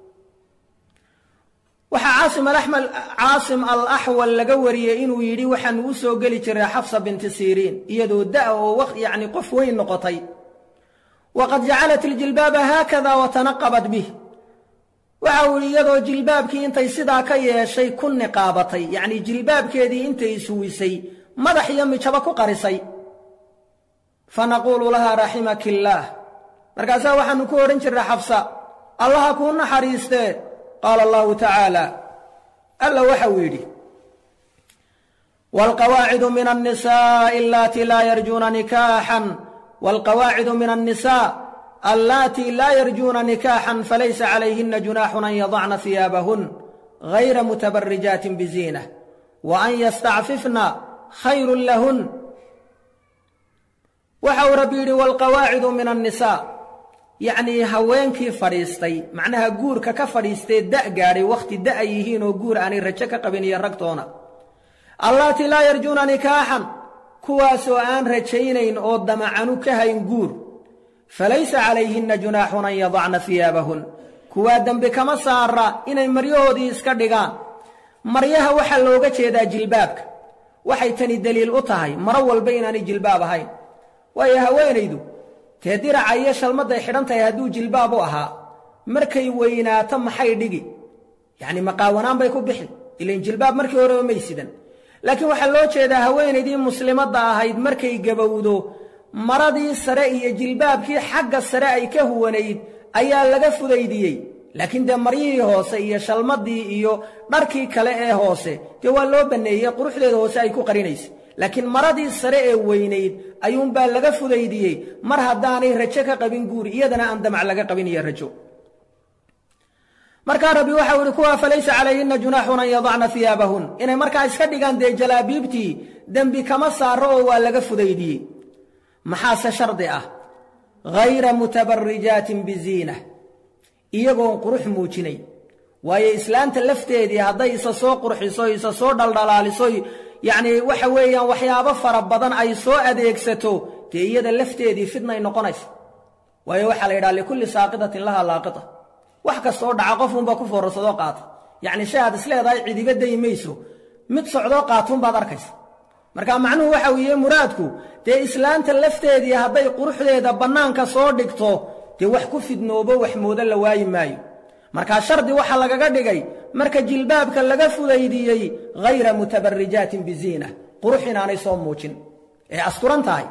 waxaa caasim alaxmal caasim alaxwal laga wariyey inuu yidhi waxaanu u soo geli jiray xafsa binti siriin iyadoo da' oo yacni qof weyn noqotay waqad jacalat iljilbaaba haakada watanaqabat bih waxa uu yidhi iyadoo jilbaabkii intay sidaa ka yeeshay ku niqaabatay yacnii jilbaabkeedii intay ishuwisay madax iyo mijabo ku qarisay fanaquulu lahaa raximaki illaah markaasaa waxaannu ku odhan jirray xafsa allaha kuu naxariistee qaala allahu tacaala alla waxa uu yidhi waalqawaacidu min annisaa'i allaatii laa yarjuuna nikaaxan waalqawaacidu min annisaa allaatii laa yarjuuna nikaaxan falaysa calayhina junaaxun an yadacna hiyaabahun gayra mutabarijaatin biziinah wa an yastacfifna khayrun lahun waxa uu rabbi yidhi waalqawaacidu min annisaa yacnii haweenkii fadhiistay macnaha guurka ka fadhiistee da' gaadhay wakhti da'a yihiin oo guur aanay rajo ka qabin iyo ragtoona allaatii laa yarjuuna nikaaxan kuwaasoo aan rajaynayn oo damacanu ka hayn guur falaysa calayhinna junaaxun an yadacna hiyaabahun kuwaa dembi kama saara inay maryahoodii iska dhigaan maryaha waxaa looga jeedaa jilbaabka waxay tani deliil u tahay maro walba inaanay jilbaab ahayn waayo haweenaydu tee diraca iyo shalmadday xidhan tahay hadduu jilbaab u ahaa markay weynaato maxay dhigi yacni maqaawanaan bay ku bixi ilain jilbaab markii horeba may sidan laakiin waxaa loo jeedaa haweenaydii muslimadda ahayd markay gabowdo maradii sare iyo jilbaabkii xagga sare ay ka huwanayd ayaa laga fudaydiyey laakiin dee maryihii hoose iyo shalmaddii iyo dharkii kale ee hoose dee waa loo banneeyey quruxdeeda hoose ay ku qarinaysa laakiin maradii sare ee weynayd ayuunbaa laga fudaydiyey mar haddaanay rajo ka qabin guuri iyadana aan damac laga qabin iyo rajo markaa rabbi waxau idhi kuwaa falaysa calayhinna junaaxun an yadacna hiyaabahun inay markaa iska dhigaan dee jalaabiibtii dembi kama saaro oo waa laga fudaydiyey maxaase shardi ah hayra mutabarijaatin biziina iyagoon qurux muujinay waayo islaanta lafteedii hadday isa soo qurxiso isa soo dhaldhalaaliso yacnii waxa weeyaan waxyaabo fara badan ay soo adeegsato dee iyada lafteedii fidnay noqonaysa waayo waxaa la yidhaha likulli saaqidatin lahaa laaqita wax kastoo dhaca qofunba ku foorarsadoo qaata yacni shay aad isleedahay cidiba dayi mayso mid socdoo qaatuunbaad arkaysa marka macnuhu waxa weeye muraadku dee islaanta lafteedii hadday quruxdeeda bannaanka soo dhigto dee wax ku fidnoobo wax moodo la waayi maayo markaa shardi waxa lagaga dhigay marka jilbaabka laga fudaydiyey hayra mutabarijaatin biziina qurux inaanay soo muujin ee asturan tahay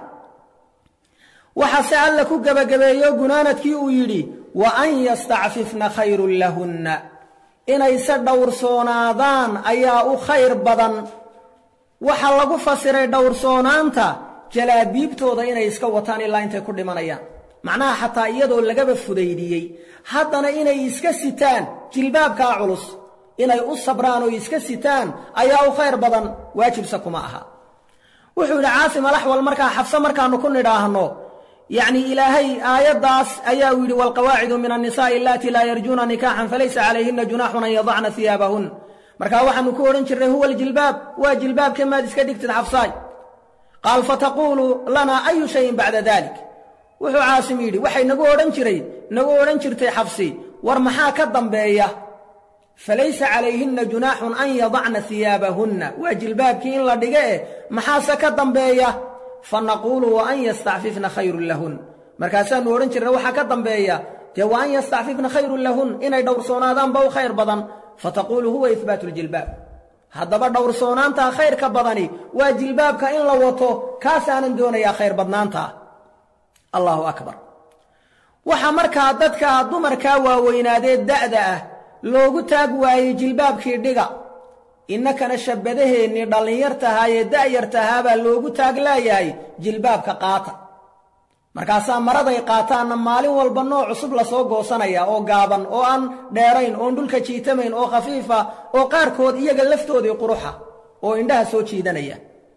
waxaase alla ku gebagabeeyo gunaanadkii uu yidhi wa an yastacfifna khayrun lahunna inayse dhowrsoonaadaan ayaa u khayr badan waxaa lagu fasiray dhowrsoonaanta jalaabiibtooda inay iska wataan ilaa intay ku dhimanayaan macnaha xataa iyadoo lagaba fudaydiyey haddana inay iska sitaan jilbaabkaa culus inay u sabraan oo iska sitaan ayaa u khayr badan waajibse kuma aha wuxuu yidhi caasim alaxwal markaa xabse markaannu ku nidhaahno yacni ilaahay aayaddaas ayaa uu yidhi waalqawaacidu min annisaa'i allatii laa yarjuuna nikaaxan falaysa calayhinna junaaxun an yadacna hiyaabahun markaa waxaannu ku odhan jirnay huwa aljilbaab waa jilbaabka maad iska dhigtid xabsaay qaal fataquulu lanaa ayu shayin bacda dalik wuxuu caasim yidhi waxay nagu odhan jiray nagu odhan jirtay xabsi war maxaa ka dambeeya falaysa calayhinna junaaxun an yadacna hiyaabahunna waa jilbaabkii in la dhiga eh maxaase ka dambeeya fa naquulu wa an yastacfifna khayrun lahun markaasaannu odhan jirna waxaa ka dambeeya dee wa an yastacfifna khayrun lahun inay dhowrsoonaadaanba u khayr badan fataquulu huwa ihbaatu ljilbaab haddaba dhowrsoonaantaa khayrka badani waa jilbaabka in la wato kaasaanan doonayaa khayr badnaantaa allaahu akbar waxaa markaa dadka dumarkaa waaweynaadee da'da ah loogu taag waayey jilbaabkii dhiga innakana shabbadaheennii dhallinyartahaayee da'yartahaabaa loogu taag laayahay jilbaabka qaata markaasaa maraday qaataanna maalin walba nooc cusub lasoo goosanaya oo gaaban oo aan dheerayn oon dhulka jiitamayn oo khafiifa oo qaarkood iyaga laftoodii quruxa oo indhaha soo jiidanaya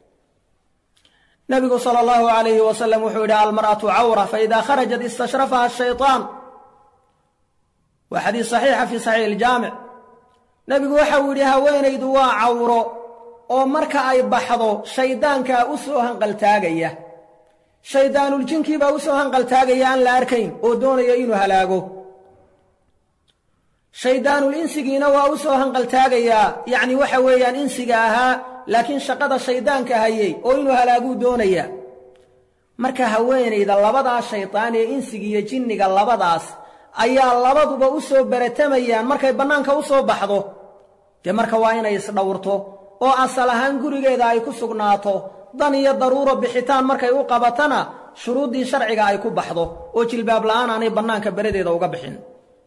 nabigu sala allahu calayhi wasalam wuxuu yidhi almar'atu cawra faidaa kharajat istashrafaha ashaytaan waa xadiis saxiixa fii saxiix iljaamic nebigu waxa uu yidhi haweenaydu waa cawro oo marka ay baxdo shayddaankaa u soo hanqaltaagaya shaydaanuljinkiibaa u soo hanqaltaagaya aan la arkayn oo doonaya inuu halaago shayddaanul insigiina waa u soo hanqaltaagayaa yacni waxa weeyaan insiga ahaa laakiin shaqada shayddaanka hayey oo inuu halaaguu doonaya marka haweenayda labadaa shaydaan ee insiga iyo jinniga labadaas ayaa labaduba u soo baratamayaan markay bannaanka u soo baxdo dee marka waa inay isdhowrto oo asal ahaan gurigeeda ay ku sugnaato dan iyo daruuro bixitaan markay u qabatana shuruuddii sharciga ay ku baxdo oo jilbaab la'aan aanay bannaanka beradeeda uga bixin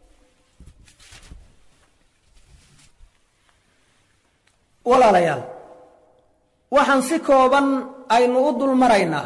walaalayaal waxaan si kooban aynu u dul maraynaa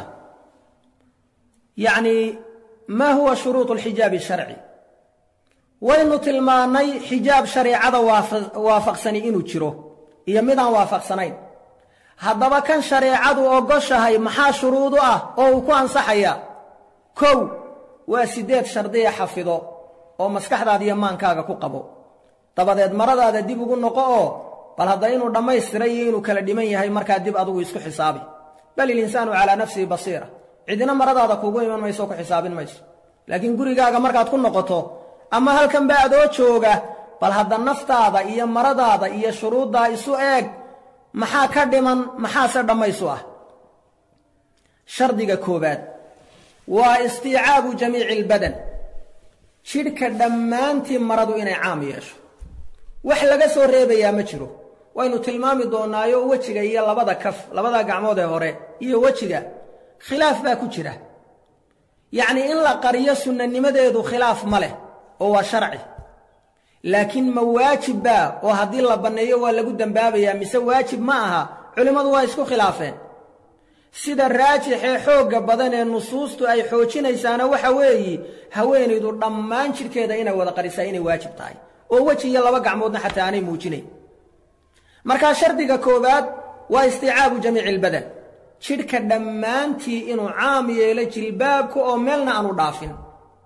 yacnii maa huwa shuruudu alxijaabi sharci waynu tilmaannay xijaab shareecada waafaqsani inuu jiro iyo midaan waafaqsanayn haddaba kan shareecadu ogoshahay maxaa shuruudu ah oo uu ku ansaxaya kow waa siddeed shardiya xafido oo maskaxdaada iyo maankaaga ku qabo dabadeed maradaada dib ugu noqo oo bal hadda inuu dhammaystiray iyo inuu kala dhiman yahay markaa dib adugu isku xisaabi bal ilinsaanu calaa nafsihi basiira cidina maradaada kuugu iman mayso ku xisaabin mayso laakiin gurigaaga markaad ku noqoto ama halkanba adoo jooga bal hadda naftaada iyo maradaada iyo shuruuddaa isu eeg maxaa ka dhiman maxaase dhammaysu ah shardiga koowaad waa istiicaabu jamiici albadan jidhka dhammaantii maradu inay caam yeesho wax laga soo reebayaa ma jiro waynu tilmaami doonaayo wejiga iyo labada kaf labada gacmood ee hore iyo wejiga khilaaf baa ku jira yacnii in la qariyo sunnanimadeedu khilaaf ma leh oo waa sharci laakiin ma waajib baa oo haddii la banneeyo waa lagu dembaabayaa mise waajib ma aha culimmadu waa isku khilaafeen sida raajixee xoogga badan ee nusuustu ay xoojinaysaana waxa weeyi haweenaydu dhammaan jidhkeeda inay wada qarisaa inay waajib tahay oo weji iyo laba gacmoodna xataa aanay muujinayn markaa shardiga koowaad waa istiicaabu jamiici albadan jidhka dhammaantii inuu caam yeelo jilbaabka oo meelna aanu dhaafin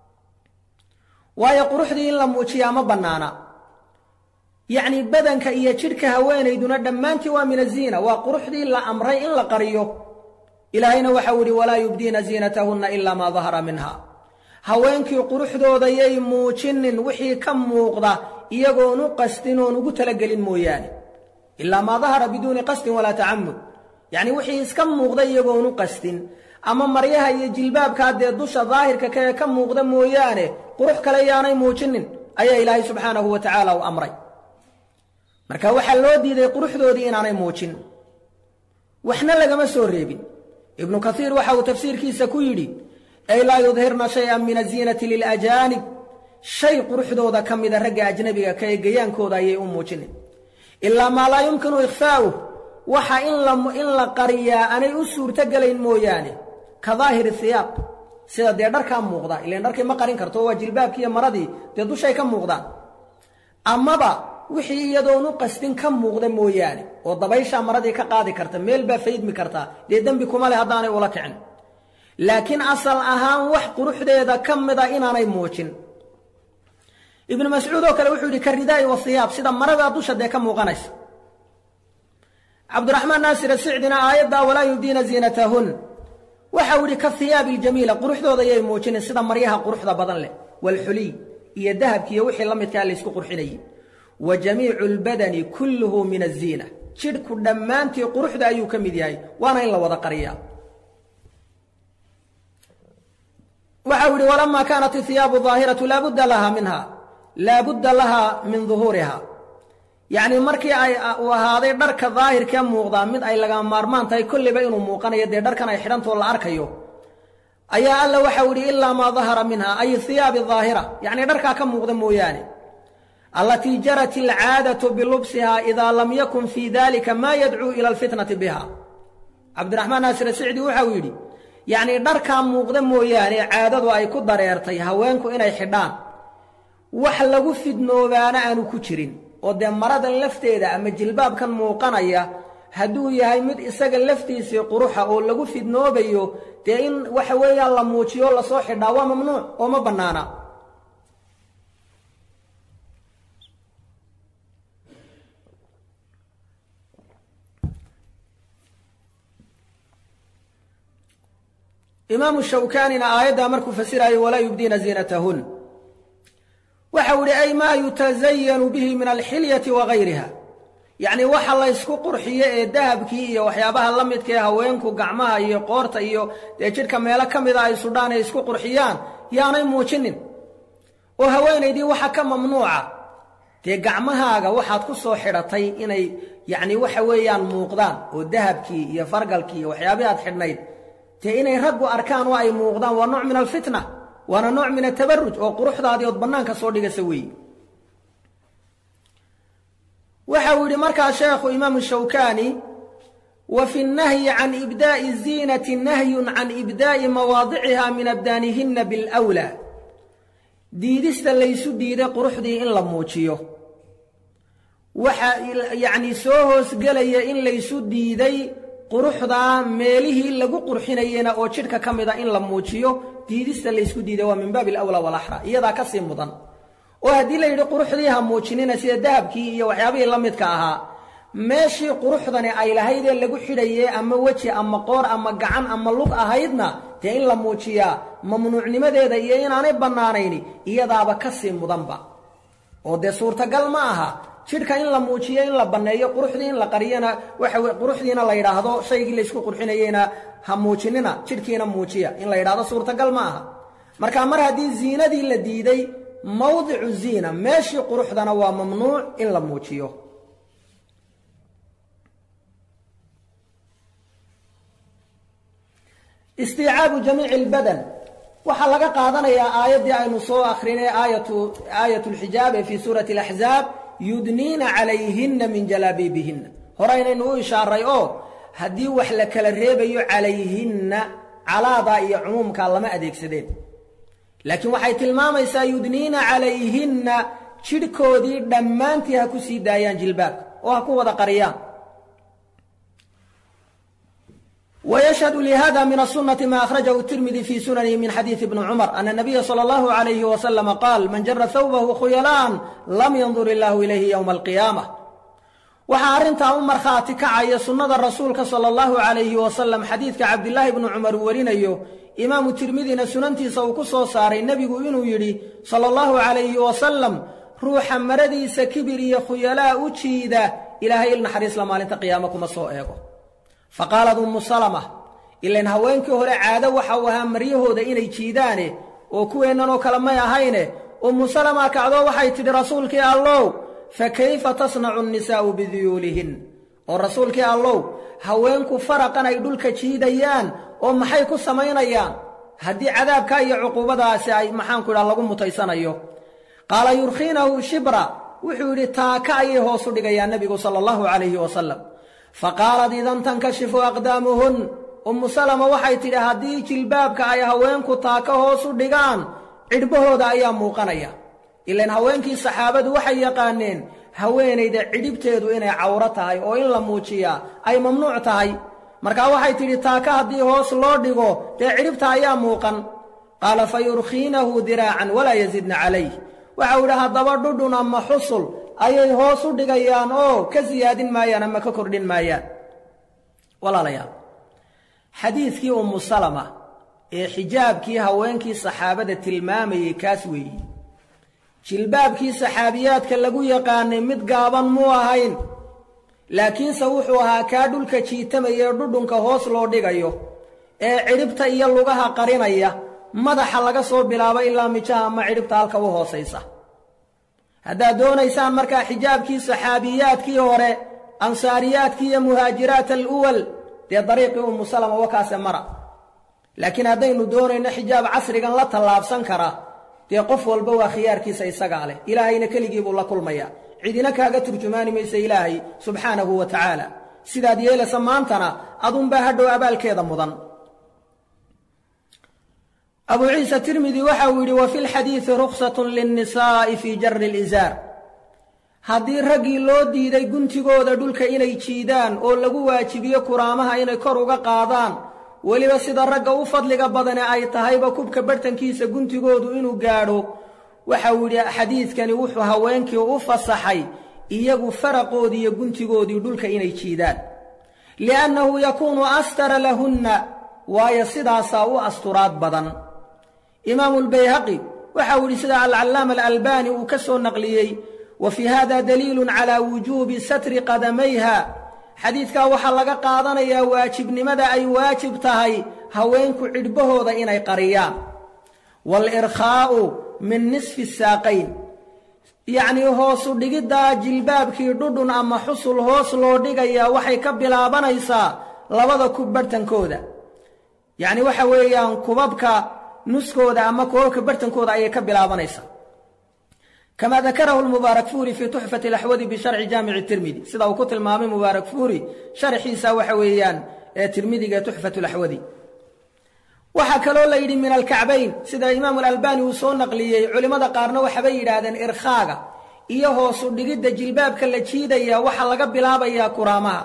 waayo quruxdii in la muujiyaa ma bannaana yacnii badanka iyo jidhka haweenayduna dhammaantii waa min aziina waa quruxdii la amray in la qariyo ilaahayna waxau idhi walaa yubdiina ziinatahunna ilaa maa dahara minha haweenkii quruxdooda yay muujinin wixii ka muuqda iyagoon u qastin oon ugu talagelin mooyaane ilaa maa dahara biduuni qasdin walaa tacamud yacnii wixii iska muuqda iyagoon u qastin ama maryaha iyo jilbaabkaa dee dusha daahirka kae ka muuqda mooyaane qurux kale yaanay muujinin ayaa ilaahay subxaanahu wa tacaala u amray marka waxaa loo diiday quruxdoodii inaanay muujin waxna lagama soo reebin ibnu kaiir waxa uu tafsiirkiisa ku yidhi ay laa yudhirna shay-an min aziinati lilajaanib shay quruxdooda ka mida ragga ajnabiga ka ee gayaankooda ayay u muujinin ilaa maa laa yumkinu ikhfaa'uh waxa in la qariyaa aanay u suurtogelayn mooyaane ka daahiri hiyaab sida dee dharkaa muuqda ilan dharkii ma qarin karto waa jilbaabkiiyo maradii dee dushay ka muuqdaan amaba wixii iyadoon u qastin ka muuqda mooyaane oo dabayshaa maradii ka qaadi karta meel baa faydmi kartaa dee dembi kuma leh haddaanay ula kicin laakiin asal ahaan wax quruxdeeda ka mida inaanay muujin ibnu mascuud oo kale wuxuu yidhi ka ridaa'i wasiyaab sida maradaa dusha dee ka muuqanaysa cabdiraxmaan naasir asicdina aayaddaa walaa yubdiina ziinatahun waxau yidhi ka hiyaabi iljamiila quruxdooda yay muujinin sida maryaha quruxda badan leh waalxuliy iyo dahabkiiyo wixii la midkaa laysku qurxinayay wa jamiicu lbadani kulluhu min aziina jidhku dhammaantii quruxda ayuu ka mid yahay waana in la wada qariyaa waxau yidhi walamaa kaanat ihiyaabu daahiratu laabudda laha minha laabudda laha min duhuuriha yacnii markii ay uu ahaaday dharka daahirkee muuqdaa mid ay laga maarmaan tahay kolleyba inuu muuqanayo dee dharkan ay xidhantoo la arkayo ayaa alla waxau yidhi ilaa maa dahara minha ay hiyaabi daahira yacnii dharkaa ka muuqda mooyaane allatii jarat alcaadatu bilubsiha idaa lam yakun fii dalika maa yadcuu ila alfitnati biha cabdiraxmaan naasir sicdi waxau yidhi yacnii dharkaa muuqda mooyaane caadadu ay ku dareertay haweenku inay xidhaan wax lagu fidnoobaana aanu ku jirin oo dee maradan lafteeda ama jilbaabkan muuqanaya hadduu yahay mid isaga laftiisii quruxa oo lagu fidnoobayo dee in waxa weeyaan la muujiyo lasoo xidhaa waa mamnuuc oo ma bannaana imaamu shawkaanina aayaddaa markuu fasiraayo walaa yubdiina ziinatahun waxau idhi ay maa yutasayanu bihi min alxilyati wa gayriha yacnii waxa laysku qurxiyo ee dahabkii iyo waxyaabaha la midka ee haweenku gacmaha iyo qoorta iyo dee jidhka meelo ka mida ay sudhaan ay isku qurxiyaan yaanay muujinin oo haweenaydii waxa ka mamnuuca dee gacmahaaga waxaad ku soo xidhatay inay yacnii waxa weeyaan muuqdaan oo dahabkii iyo fargalkii iyo waxyaabihii aad xidhnayd dee inay raggu arkaan oo ay muuqdaan waa nooc min alfitna waana nooc min atabaruj oo quruxdaadii ood bannaanka soo dhigasa weeye waxau yidhi markaa sheekhu imaamu shawkaani wa fi nnahyi can ibdaa'i ziinati nahyun can ibdaa'i mawaadiciha min abdaanihinna bilwlaa diidista laysu diiday quruxdii in la muujiyo waxa yacnii soo hoosgelaya in laysu diiday quruxdaa meelihii lagu qurxinayena oo jidhka ka mida in la muujiyo diidista laysku diiday waa min baabi alawlaa walaxra iyadaa ka sii mudan oo haddii la yidhi quruxdii ha muujinina sida dahabkii iyo waxyaabihii la midka ahaa meeshii quruxdani ay lahaydee lagu xidhaye ama weji ama qoor ama gacan ama lug ahaydna dee in la muujiyaa mamnuucnimadeeda iyo inaanay bannaanayni iyadaaba ka sii mudanba oo dee suurtagal ma aha jidhka in la muujiyo in la banneeyo quruxdii in la qariyana waxa wey quruxdiina la yidhaahdo shaygii laysku qurxinayeyna ha muujinina jidhkiina muujiya in la yidhahdo suurtagal ma aha marka mar haddii ziinadii la diiday mawdicu ziina meeshii quruxdana waa mamnuuc in la muujiyo istiicaabu jamiici albadan waxaa laga qaadanayaa aayaddii aynu soo akrinay aayatu aayat lxijaab ee fii suurati alaxzaab yudniina calayhinna min jalaabiibihinna horeynaynu u ishaaray oo haddii wax la kala reebayo calayhinna calaadaa iyo cumuumkaa lama adeegsadeen laakiin waxay tilmaamaysaa yudniina calayhinna jidhkoodii dhammaantii ha ku sii daayaan jilbaabka oo ha ku wada qariyaan ويشهد لهذا من السنة ما أخرجه الترمذي في سننه من حديث ابن عمر أن النبي صلى الله عليه وسلم قال من جر ثوبه خيلان لم ينظر الله إليه يوم القيامة waxaa arrintaa u markhaati kacaya sunnada rasuulka sala allahu calayhi wasalam xadiidka cabdilaahi bnu cumar uu warinayo imaamu tirmidina sunantiisa uu ku soo saaray nebigu inuu yidhi sala allahu calayhi wasalam ruuxa maradiisa kibir iyo khuyalaa u jiida ilaahay il naxariisla maalinta qiyaamo kuma soo eego fa qaalad ummu salama ilan haweenkii hore caado waxa uu ahaa maryahooda inay jiidaane oo kuweennanoo kale may ahayne ummu salama kacdoo waxay tidhi rasuulkii allow fa kayfa tasnacu annisaa'u biduyuulihin oo rasuulkii allow haweenku faraqan ay dhulka jiidayaan oo maxay ku samaynayaan haddii cadaabka iyo cuquubadaasi ay maxaanku idhaha lagu mutaysanayo qaala yurkhiinahu shibra wuxuu yidhi taaka ayay hoos u dhigayaan nebigu sala allahu calayhi wasalam fa qaalat idan tankashifu aqdaamuhun ummu salama waxay tidhi haddii jilbaabka ay haweenku taaka hoos u dhigaan cidhbahooda ayaa muuqanaya ilaan haweenkii saxaabadu waxay yaqaaneen haweenayda cidhibteedu inay cawro tahay oo in la muujiyaa ay mamnuuc tahay markaa waxay tidhi taaka haddii hoos loo dhigo dee cidhibta ayaa muuqan qaala fa yurkhiinahu diraacan walaa yazidna calayh waxau idhi haddaba dhudhun ama xusul ayay hoos u dhigayaan oo ka siyaadin maayaan ama ka kordhin maayaan walaalayaal xadiidkii ummu salama ee xijaabkii haweenkii saxaabada tilmaamayey kaas weeyi jilbaabkii saxaabiyaadka lagu yaqaanay mid gaaban muu ahayn laakiinse wuxuu ahaa kaa dhulka jiitamaya ee dhudhunka hoos loo dhigayo ee cidhibta iyo lugaha qarinaya madaxa laga soo bilaabo ilaa mijaha ama cidhibta halka u hoosaysa haddaad doonaysaan markaa xijaabkii saxaabiyaadkii hore ansaariyaadkii iyo muhaajiraat aluwal dee dariiqii ummu salama wakaase mara laakiin haddaynu doonayno xijaab casrigan la tallaabsan kara dee qof walba waa khiyaarkiisa isagaa leh ilaahayna keligii buu la kulmayaa cidina kaaga turjumaani maysa ilaahay subxaanahu wa tacaala sidaad yeelaysa maantana adunbaa hadhow abaalkeeda mudan abu ciisa tirmidi waxa uu yidhi wa fi lxadiidi ruksatun linnisaa'i fii jari lizaar haddii raggii loo diiday guntigooda dhulka inay jiidaan oo lagu waajibiyo kuraamaha inay kor uga qaadaan weliba sida ragga u fadliga badane ay tahayba kubka barhtankiisa guntigoodu inuu gaadho waxa uu yidhi xadiidkani wuxuu haweenkii u fasaxay iyagu faraqoodii iyo guntigoodii dhulka inay jiidaan liannahu yakuunu astara lahunna waayo sidaasaa u asturaad badan imaamu lbayhaqi waxa uu yidhi sida alcallaama alalbani uu ka soo naqliyey wa fii hada daliilun calaa wujuubi satri qadamayha xadiidkaa waxaa laga qaadanayaa waajibnimada ay waajib tahay haweenku cidhbahooda inay qariyaan waalirkhaa'u min nisfi saaqayn yacnii hoosu dhigiddaa jilbaabkii dhudhun ama xusul hoos loo dhigayaa waxay ka bilaabanaysaa labada kub barhtankooda yacni waxa weeyaan kubabka nuskooda ama kubabka barhtankooda ayay ka bilaabanaysaa kama dakarahu lmubaarak fuuri fii tuxfati alaxwadi bisharci jaamici tirmidi sida uu ku tilmaamay mubaarak fuuri sharxiisa waxa weeyaan ee tirmidiga tuxfatu laxwadi waxaa kaloo la yidhi min alkacbayn sida imaamu alalbani uu soo naqliyey culimmada qaarna waxabay yidhaahdeen irkhaaga iyo hoosu dhigidda jilbaabka la jiidaya waxaa laga bilaabayaa kuraamaha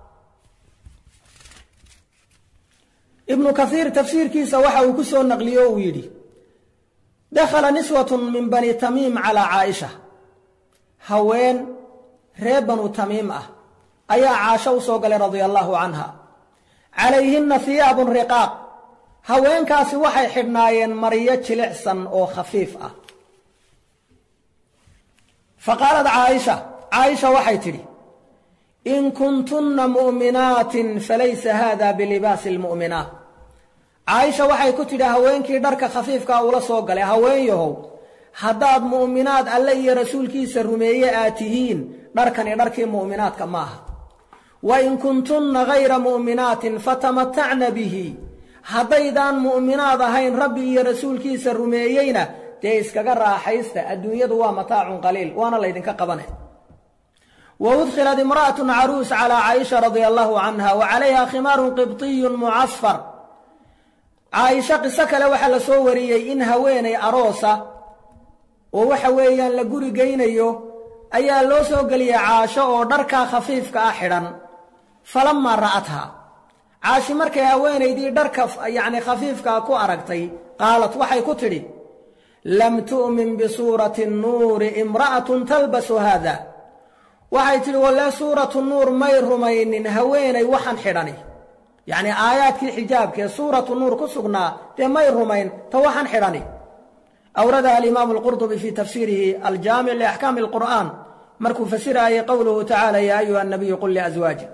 ibnu kaiir tafsiirkiisa waxa uu ku soo naqliye o uu yidhi dakhala niswatun min bani tamiim calaa caaisha haween reer banu tamiim ah ayaa caasho u soo galay radia allaahu canha calayhinna hiyaabun riqaaq haweenkaasi waxay xidhnaayeen maryo jilicsan oo khafiif ah fa qaalat caaisha caaisha waxay tidhi in kuntunna mu'minaatin falaysa haada bilibaasi almu'minaat caaisha waxay ku tidhi haweenkii dharka khafiifkaa ula soo galay haween yahow haddaad mu'minaad alle iyo rasuulkiisa rumeeye aad tihiin dharkani dharkii mu'minaadka ma aha wa in kuntunna hayra mu'minaatin fatamatacna bihi haddaydaan mu'minaad ahayn rabbi iyo rasuulkiisa rumeeyeyna dee iskaga raaxaysta adduunyadu waa mataacun qaliil waana laydinka qabanay wa udkhilat imra'atun caruus calaa caaisha radia allahu canha wa calayha khimaarun qibtiyun mucasfar caaisha qiso kale waxaa la soo wariyey in haweenay aroosa oo waxa weeyaan la guri geynayo ayaa loo soo geliyey caasho oo dharkaa khafiifka ah xidhan falamaa ra'athaa caashi markay haweenaydii dharka yacni khafiifkaa ku aragtay qaalat waxay ku tidhi lam tu'min bisuurati nnuuri imra'atun talbasu haada waxay tidhi walle suuratu nuur may rumaynin haweenay waxaan xidhani yacnii aayaadkii xijaabkee suuratu nuur ku sugnaa dee may rumayn ta waxaan xidhani awradaha alimaamu alqurdubi fii tafsiirihi aljaamic liaxkaami alqur'aan markuu fasiraayay qowluhu tacaala yaa ayuha annabiyu qul liaswaajik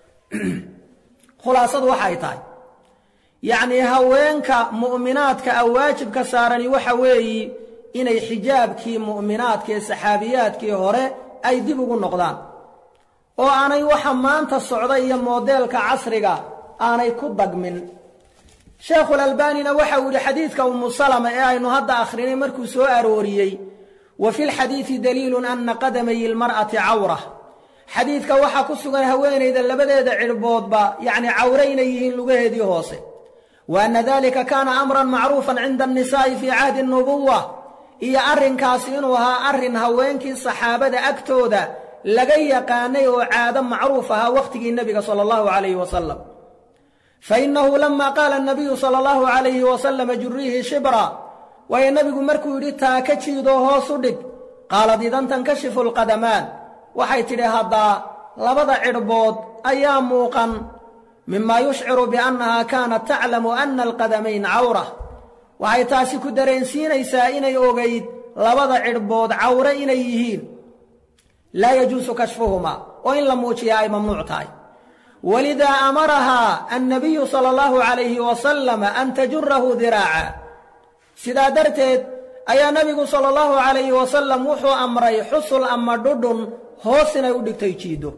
khulaasadu waxay tahay yacnii haweenka mu'minaadka a waajibka saarani waxa weeyi inay xijaabkii mu'minaadkaee saxaabiyaadkii hore ay dib ugu noqdaan oo aanay waxa maanta socda iyo moodeelka casriga aanay ku dagmin sheekhulalbaanina waxa uu yihi xadiidka umu salama ee aynu hadda akhrinay markuu soo arooriyey wa fi lxadiidi daliilun ana qadamayi lmar'ati cawra xadiidka waxaa ku sugan haweenayda labadeeda cidhboodba yacni cawre inay yihiin lugaheedii hoose wa anna dalika kaana amran macruufan cinda annisaa'i fii cahdi nubuwa iyo arrinkaasi inuu ahaa arrin haweenkii saxaabada agtooda laga yaqaanay oo caado macruuf ahaa wakhtigii nebiga sala allahu calayhi wasalam fainahu lama qaala anabiyu sala allahu calayhi wasalama juriihi shibra waayo nebigu markuu yidhi taa ka jiidoo hoos u dhig qaalad idan tankashifu alqadamaan waxay tidhi haddaa labada cidhbood ayaa muuqan mima yushciru biannaha kaanat taclamu ana alqadamayn cawra waxay taasi ku dareensiinaysaa inay ogayd labada cidhbood cawre inay yihiin laa yajuusu kashfuhumaa oo in la muujiyaa ay mamnuuc tahay walidaa amarahaa annabiyu sala allahu calayhi wasalama an tajurahu diraaca sidaa darteed ayaa nebigu sala allahu calayhi wasalam wuxuu amray xusul ama dhudhun hoos inay u dhigtay jiiddo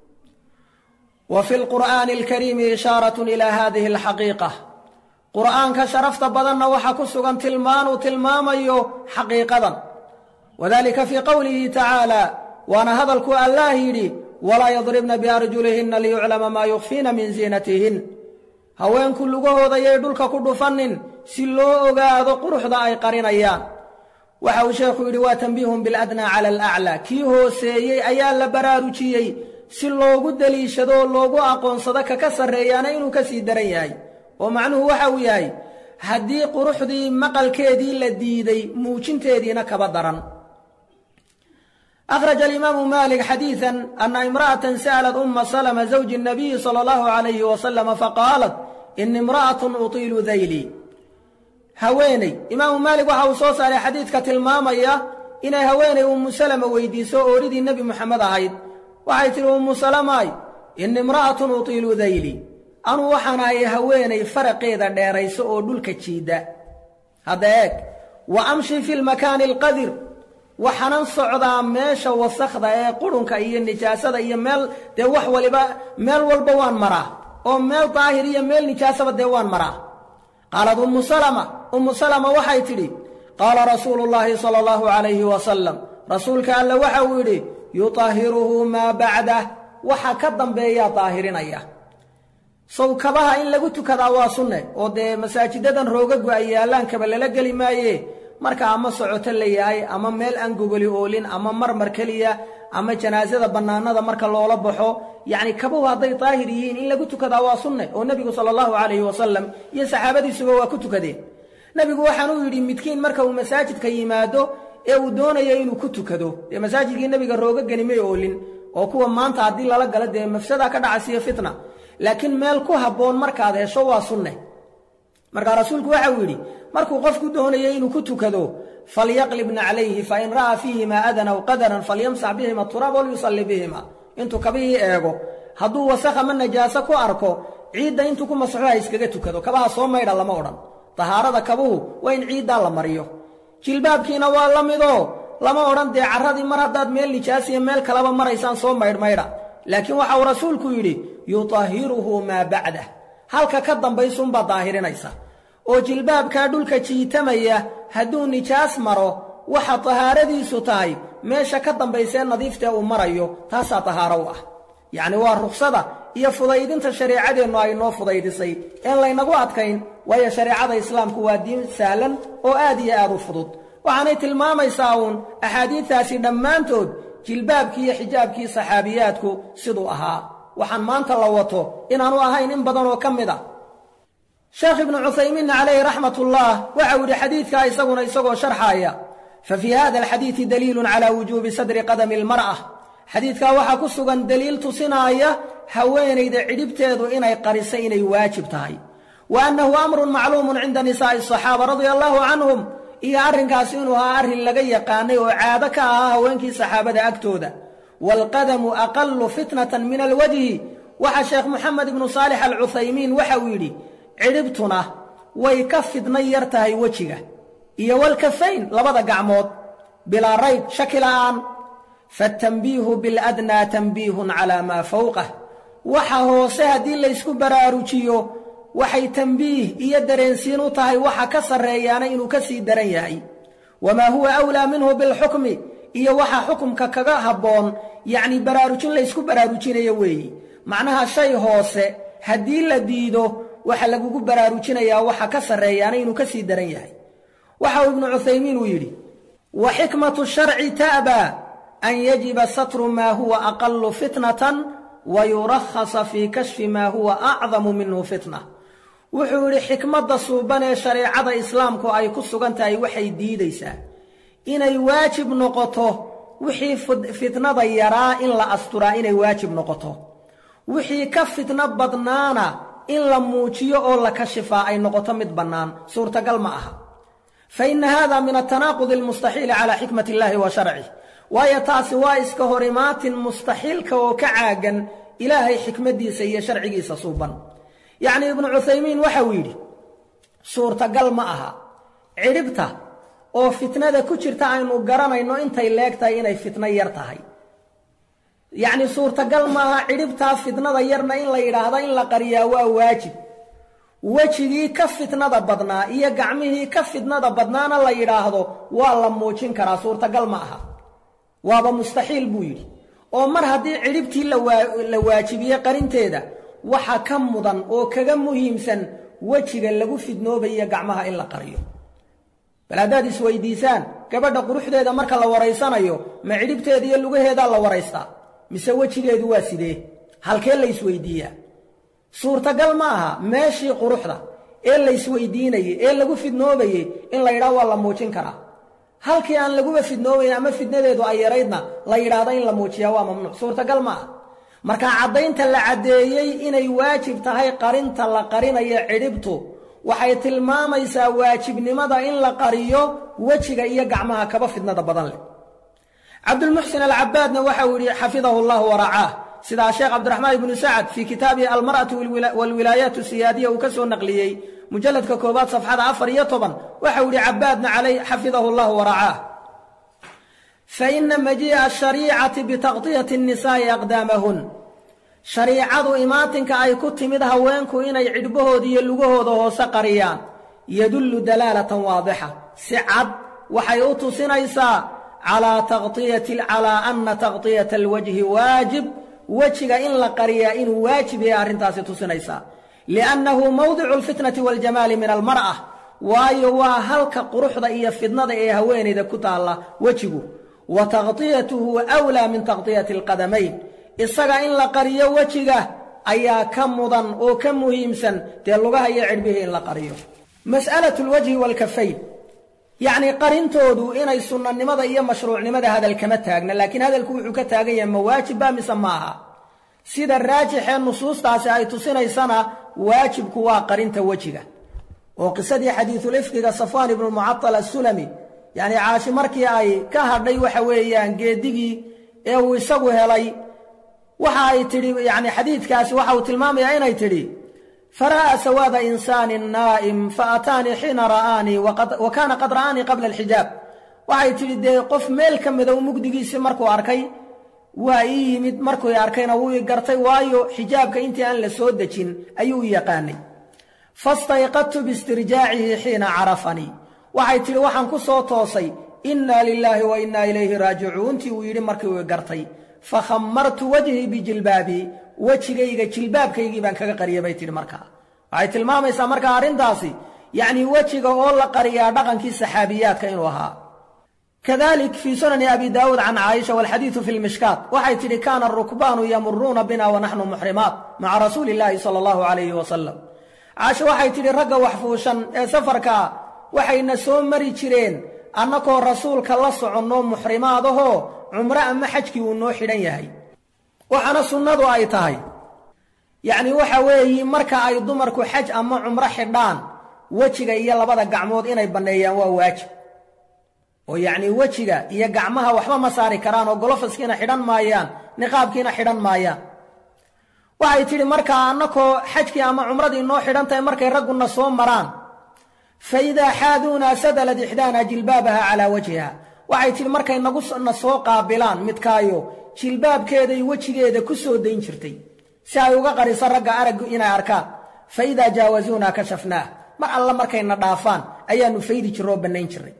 wa fi lqur'aani alkariimi ishaaratun ilaa haadihi alxaqiiqa qur'aanka sharafta badanna waxaa ku sugan tilmaanuu tilmaamayo xaqiiqadan wadalika fii qowlihi tacaala waana hadalkuu allaah yidhi walaa yadribna biarjulihinna liyuclama maa yukfiina min ziinatihin haweenku lugahooda yay dhulka ku dhufannin si loo ogaado quruxda ay qarinayaan waxa uu sheekhu yidhi waa tanbiihun biladnaa cala alaclaa kii hooseeyey ayaa la baraarujiyey si loogu deliishado oo loogu aqoonsado kaka sarreeyaana inuu ka sii daran yahay oo macnuhu waxa uu yahay haddii quruxdii maqalkeedii la diiday muujinteediina kaba daran أخرج الإمام مالك حديثا أن امرأة سألت أم سلمة زوج النبي صلى الله عليه وسلم فقالت إن امرأة أطيل ذيلي haweeney imaamu maalik waxa uu soo saaray xadiidka tilmaamaya inay haweenay ummu salama weydiiso ooridii nebi moxamed ahayd waxay tidhi ummu salamaay ini imra'atun utiilu dayli anuu waxaan ahay haweenay faraqeeda dheerayso oo dhulka jiidda hadda eeg wa amshi fi lmakaani alqadir waxaanan socdaa meesha wasakhda ee qurunka iyo nijaasada iyo meel dee wax waliba meel walba waan maraa oo meel daahir iyo meel nijaasaba dee waan maraa qaalad ummu salama ummu salama waxay tidhi qaala rasuulu llaahi sala allahu calayhi wasalam rasuulka alle waxa uu yidhi yutahhiruhu maa bacdah waxa ka dambeeyaa daahirinaya sow kabaha in lagu tukadaa waa sunne oo dee masaajidadan roogagu ay yaallaanкaba lala geli maaye marka ama socoto la yahay ama meel aan gogoli oolin ama marmar keliya ama janaasada bannaanada marka loola baxo yacni kabuhu hadday daahir yihiin in lagu tukadaa waa sunne oo nebigu sala allahu calayhi wasalam iyo saxaabadiisuba waa ku tukadeen nebigu waxaanuu yidhi midkiin marka uu masaajidka yimaado ee uu doonayo inuu ku tukado dee masaajidkii nebiga roogagani may oolin oo kuwa maanta haddii lala galo dee mafsadaa ka dhacasiyo fitna laakiin meel ku habboon markaad hesho waa sunne markaa rasuulku waxa uu yidhi markuu qofku doonayo inuu ku tukado falyaqlibna calayhi fain ra'aa fiihima adan aw qadaran falyamsax bihima turaab walyusalli bihima intuu kabihii eego hadduu wasakh ama najaaso ku arko ciidda intuu ku masaxo ha iskaga tukado kabaha soo maydha lama odhan tahaarada kabuhu waa in ciiddaa la mariyo jilbaabkiina waa la midoo lama odhan dee carradii mar haddaad meel nijaasiya meel kaleba maraysaan soo maydhmaydha laakiin waxa uu rasuulku yidhi yutahiruhu maa bacdah halka ka dambaysuunbaa daahirinaysa oo jilbaabkaa dhulka jiitamaya hadduu nijaas maro waxa tahaaradiisu tahay meesha ka dambaysee nadiiftee uu marayo taasaa tahaaro u ah yacni waa ruksada iyo fudaydinta shareecadeennu ay noo fudaydisay een laynagu adkayn waayo shareecada islaamku waa diin sahlan oo aad iyo aad u fudud waxaanay tilmaamaysaa uun axaadiidtaasi dhammaantood jilbaabkii iyo xijaabkii saxaabiyaadku siduu ahaa waxaan maanta la wato inaanu ahayn in badan oo ka mid a sheekh ibnu cuthaymiinna calayhi raxmatullah waxau yidhi xadiidkaa isaguna isagoo sharxaaya fa fii hada alxadiidi daliilun calaa wujuubi sadri qadami almar'a xadiidkaa waxaa ku sugan deliil tusinaaya haweenayda cidhibteedu inay qarisay inay waajib tahay wa annahu amrun macluumun cinda nisaa'i asaxaaba radia allaahu canhum iyo arrinkaasi inuu ahaa arrin laga yaqaanay oo caado ka ahaa haweenkii saxaabada agtooda waalqadamu aqallu fitnatan min alwajhi waxa sheekh moxamed ibnu saalix alcuthaymiin waxa uu yidhi cidhibtuna way ka fidna yar tahay wejiga iyo walkafayn labada gacmood bilaa rayb shaki la'aan faatanbiihu biladnaa tanbiihun calaa maa fawqah waxa hoose haddii laysku baraarujiyo waxay tanbiih iyo dareensiin u tahay waxa ka sarreeyaana inuu ka sii daran yahay wamaa huwa awlaa minhu bilxukmi iyo waxa xukumka kaga habboon yacnii baraarujin laysku baraarujinayo weeyi macnaha shay hoose haddii la diido waxa lagugu baraarujinayaa waxa ka sarreeyaana inuu ka sii daran yahay waxa uu ibnu cuthaymiin uu yidhi wa xikmatu sharci ta'baa an yajiba satru maa huwa aqallu fitnatan wa yurakhasa fii kashfi maa huwa acdamu minhu fitna wuxuu yidhi xikmadda suuban ee shareecada islaamku ay ku sugan tahay waxay diidaysaa inay waajib noqoto wixii fitnada yaraa in la asturaa inay waajib noqoto wixii ka fitno badnaana in la muujiyo oo la kashifaa ay noqoto mid bannaan suurtagal ma aha fa inna haada min atanaaqudi almustaxiili calaa xikmati illaahi wa sharcih waayo taasi waa iska hor imaatin mustaxiilka oo ka caagan ilaahay xikmaddiisa iyo sharcigiisa suuban yacnii ibnu cuthaymiin waxa uu yidhi suurtagal ma aha cidhibta oo fitnada ku jirta aynu garanayno intay leeg tahay inay fitno yar tahay yacnii suurtagal maaha cidhibtaa fitnada yarna in la yidhaahdo in la qariyaa waa waajib wejigii ka fitnada badnaa iyo gacmihii ka fitnada badnaana la yidhaahdo waa la muujin karaa suurtagal ma aha waaba mustaxiil buu yidhi oo mar haddii cidhibtii la waajibiyey qarinteeda waxa ka mudan oo kaga muhiimsan wejiga lagu fidnoobayo gacmaha in la qariyo bal haddaad isweydiisaan gabadha quruxdeeda marka la waraysanayo ma cidhibteeda iyo lugaheedaa la waraystaa mise wejigeedu waa sidee halkee la isweydiiyaa suurtagal ma aha meeshii quruxda ee la isweydiinayey ee lagu fidnoobayey in la yidhaho waa la muujin karaa halkii aan laguba fidnoobayn ama fidnadeedu ay yaraydna la yidhaahdo in la muujiyaa waa mamnuuc suurtagal ma aha marka caddaynta la caddeeyey inay waajib tahay qarinta la qarinayo cidhibtu waxay tilmaamaysaa waajibnimada in la qariyo wejiga iyo gacmaha kaba fidnada badan leh cabdulmuxsin alcabaadna waxa uu yidhi xafidahu llahu waracaah sidaa sheekh cabdiraxmaan ibnu sacad fii kitaabihi almar'atu waalwilaayaat siyaadiya uu ka soo naqliyey mujalladka koobaad safxada afar iyo toban waxa uu yidhi cabaadna calay xafidahu llahu waracaah faina majii'a ashariicati bitaqdiyati annisaa'i aqdaamahun shariicadu imaatinka ay ku timid haweenku inay cidhbahooda iyo lugahooda hoose qariyaan yadullu dalaalatan waadixa si cad waxay u tusinaysaa calaa anna taqdiyata alwajhi waajib wejiga in la qariyaa inuu waajib yahay arrintaasi tusinaysaa liannahu mawdicu alfitnati waاljamaali min almar'a waayo waa halka quruxda iyo fidnada ee haweenayda ku taalla wejigu wa taqdiyatuhu awlaa min taqdiyati alqadamayn isaga in la qariyo wejiga ayaa ka mudan oo ka muhiimsan dee lugaha iyo cidhbihii in la qariyo mas'alatu lwajhi waalkafayn yacnii qarintoodu inay sunnanimada iyo mashruucnimada hadal kama taagna laakiin hadalku wuxuu ka taagan yahay ma waajibba mise ma aha sida raajixee nusuustaasi ay tusinaysana waajibku waa qarinta wejiga oo qisadii xadiisulifkiga safwaan ibnu mucatal assulami yacni caashi markii ay ka hadhay waxa weeyaan geedigii ee uu isagu helay waxa ay tidhi yacni xadiidkaasi waxa uu tilmaamayaa inay tidhi fara'aa sawaada insaanin naa'im fa ataanii xiina ra'aanii wa kaana qad ra'aanii qabla alxijaab waxay tidhi dee qof meel ka mida u mugdigiisii markuu arkay waa ii yimid markuu arkayna wuu i gartay waayo xijaabka intii aan la soo dejin ayuu i yaqaanay fastayqadtu biistirjaacihi xiina carafanii waxay tidhi waxaan ku soo toosay innaa lilaahi wa innaa ilayhi raajicuuntii uu yidhi markii uu i gartay fakhammartu wajhii bijilbaabii wejigayga jilbaabkaygii baan kaga qariyay bay tidhi markaa waxay tilmaamaysaa markaa arrintaasi yacnii wejiga oo la qariyaa dhaqankii saxaabiyaadka inuu ahaa kadalik fii sunani abi daawuud can caaisha walxadiidu fi lmishkaat waxay tidhi kaana arukbaanu yamuruuna bina wa naxnu muxrimaat maca rasuuli illaahi sala allahu calayhi wasalam caasho waxay tidhi ragga waxfuushan ee safarkaa waxayna soo mari jireen annakoo rasuulka la soconno muxrimaadahoo cumro ama xajkii uu noo xidhan yahay waxaana sunnadu ay tahay yacni waxa weeyi marka ay dumarku xaj ama cumro xidhaan wejiga iyo labada gacmood inay banneeyaan waa waajib oo yacnii wejiga iyo gacmaha waxba ma saari karaan oo golofaskiina xidhan maayaan niqaabkiina xidhan maayaan waxay tidhi markaa annakoo xajkii ama cumradii noo xidhan tahay markay ragguna soo maraan fa idaa xaaduunaa sadalad ixdaana jilbaabaha calaa wajhiha waxay tidhi markay naguna soo qaabilaan midkaayo jilbaabkeeday wejigeeda ku soo dayn jirtay si ay uga qariso ragga araggu inay arkaan fa idaa jaawasuunaa kashafnaah mar alla markayna dhaafaan ayaannu faydi jirro oo bannayn jirray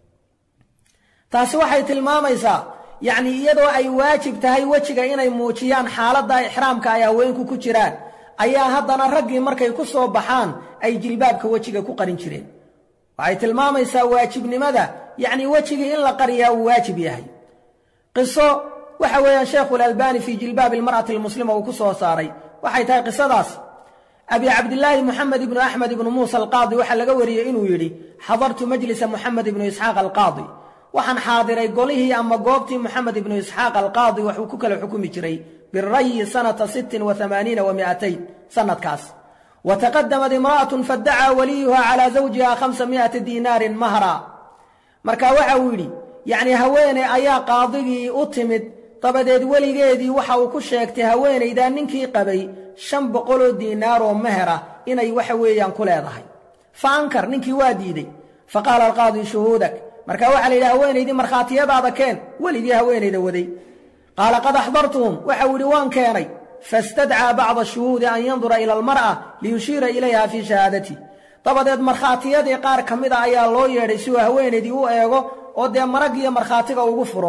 taasi waxay tilmaamaysaa yacnii iyadoo ay waajib tahay wejiga inay muujiyaan xaaladda ixraamka ay haweenku ku jiraan ayaa haddana raggii markay ku soo baxaan ay jilbaabka wejiga ku qarin jireen waxay tilmaamaysaa waajibnimada yacnii wejigii in la qariyaa uu waajib yahay qiso waxa weeyaan sheekhulalbani fii jilbaabi almar'ati almuslima uu ku soo saaray waxay tahay qisadaas abi cabdilaahi moxamed ibnu axmed ibnu muusa alqaadi waxaa laga wariyey inuu yidhi xadartu majlisa moxamed ibnu isxaaq alqaadi waxaan xaadiray golihii ama goobtii moxamed ibnu isxaaq alqaadi waxuu ku kala xukumi jiray birayi sanata sittin wa amaaniina wa mi'atayn sannadkaas wa taqadamad imra'atun faddacaa waliyuha calaa zawjiha khamsa mi'ati diinaarin mahra marka waxa uu yidhi yacnii haweeney ayaa qaadigii u timid dabadeed weligeedii waxa uu ku sheegtay haweenaydaa ninkii qabay shan boqoloo diinaaroo mehera inay waxa weeyaan ku leedahay fa ankar ninkii waa diidey fa qaala alqaadi shuhuudak marka waxaa la yidhi haweenaydii markhaatiyadaada keen weligii haweenayda waday qaala qad axdartuhum waxau yidhi waan keenay fastadcaa bacda shuhuudi an yandura ila almar'a liyushiira ilayha fii shahaadati dabadeed markhaatiyadii qaar ka mida ayaa loo yeedhay si uu haweenaydii u eego oo dee maraggiiyo markhaatiga ugu furo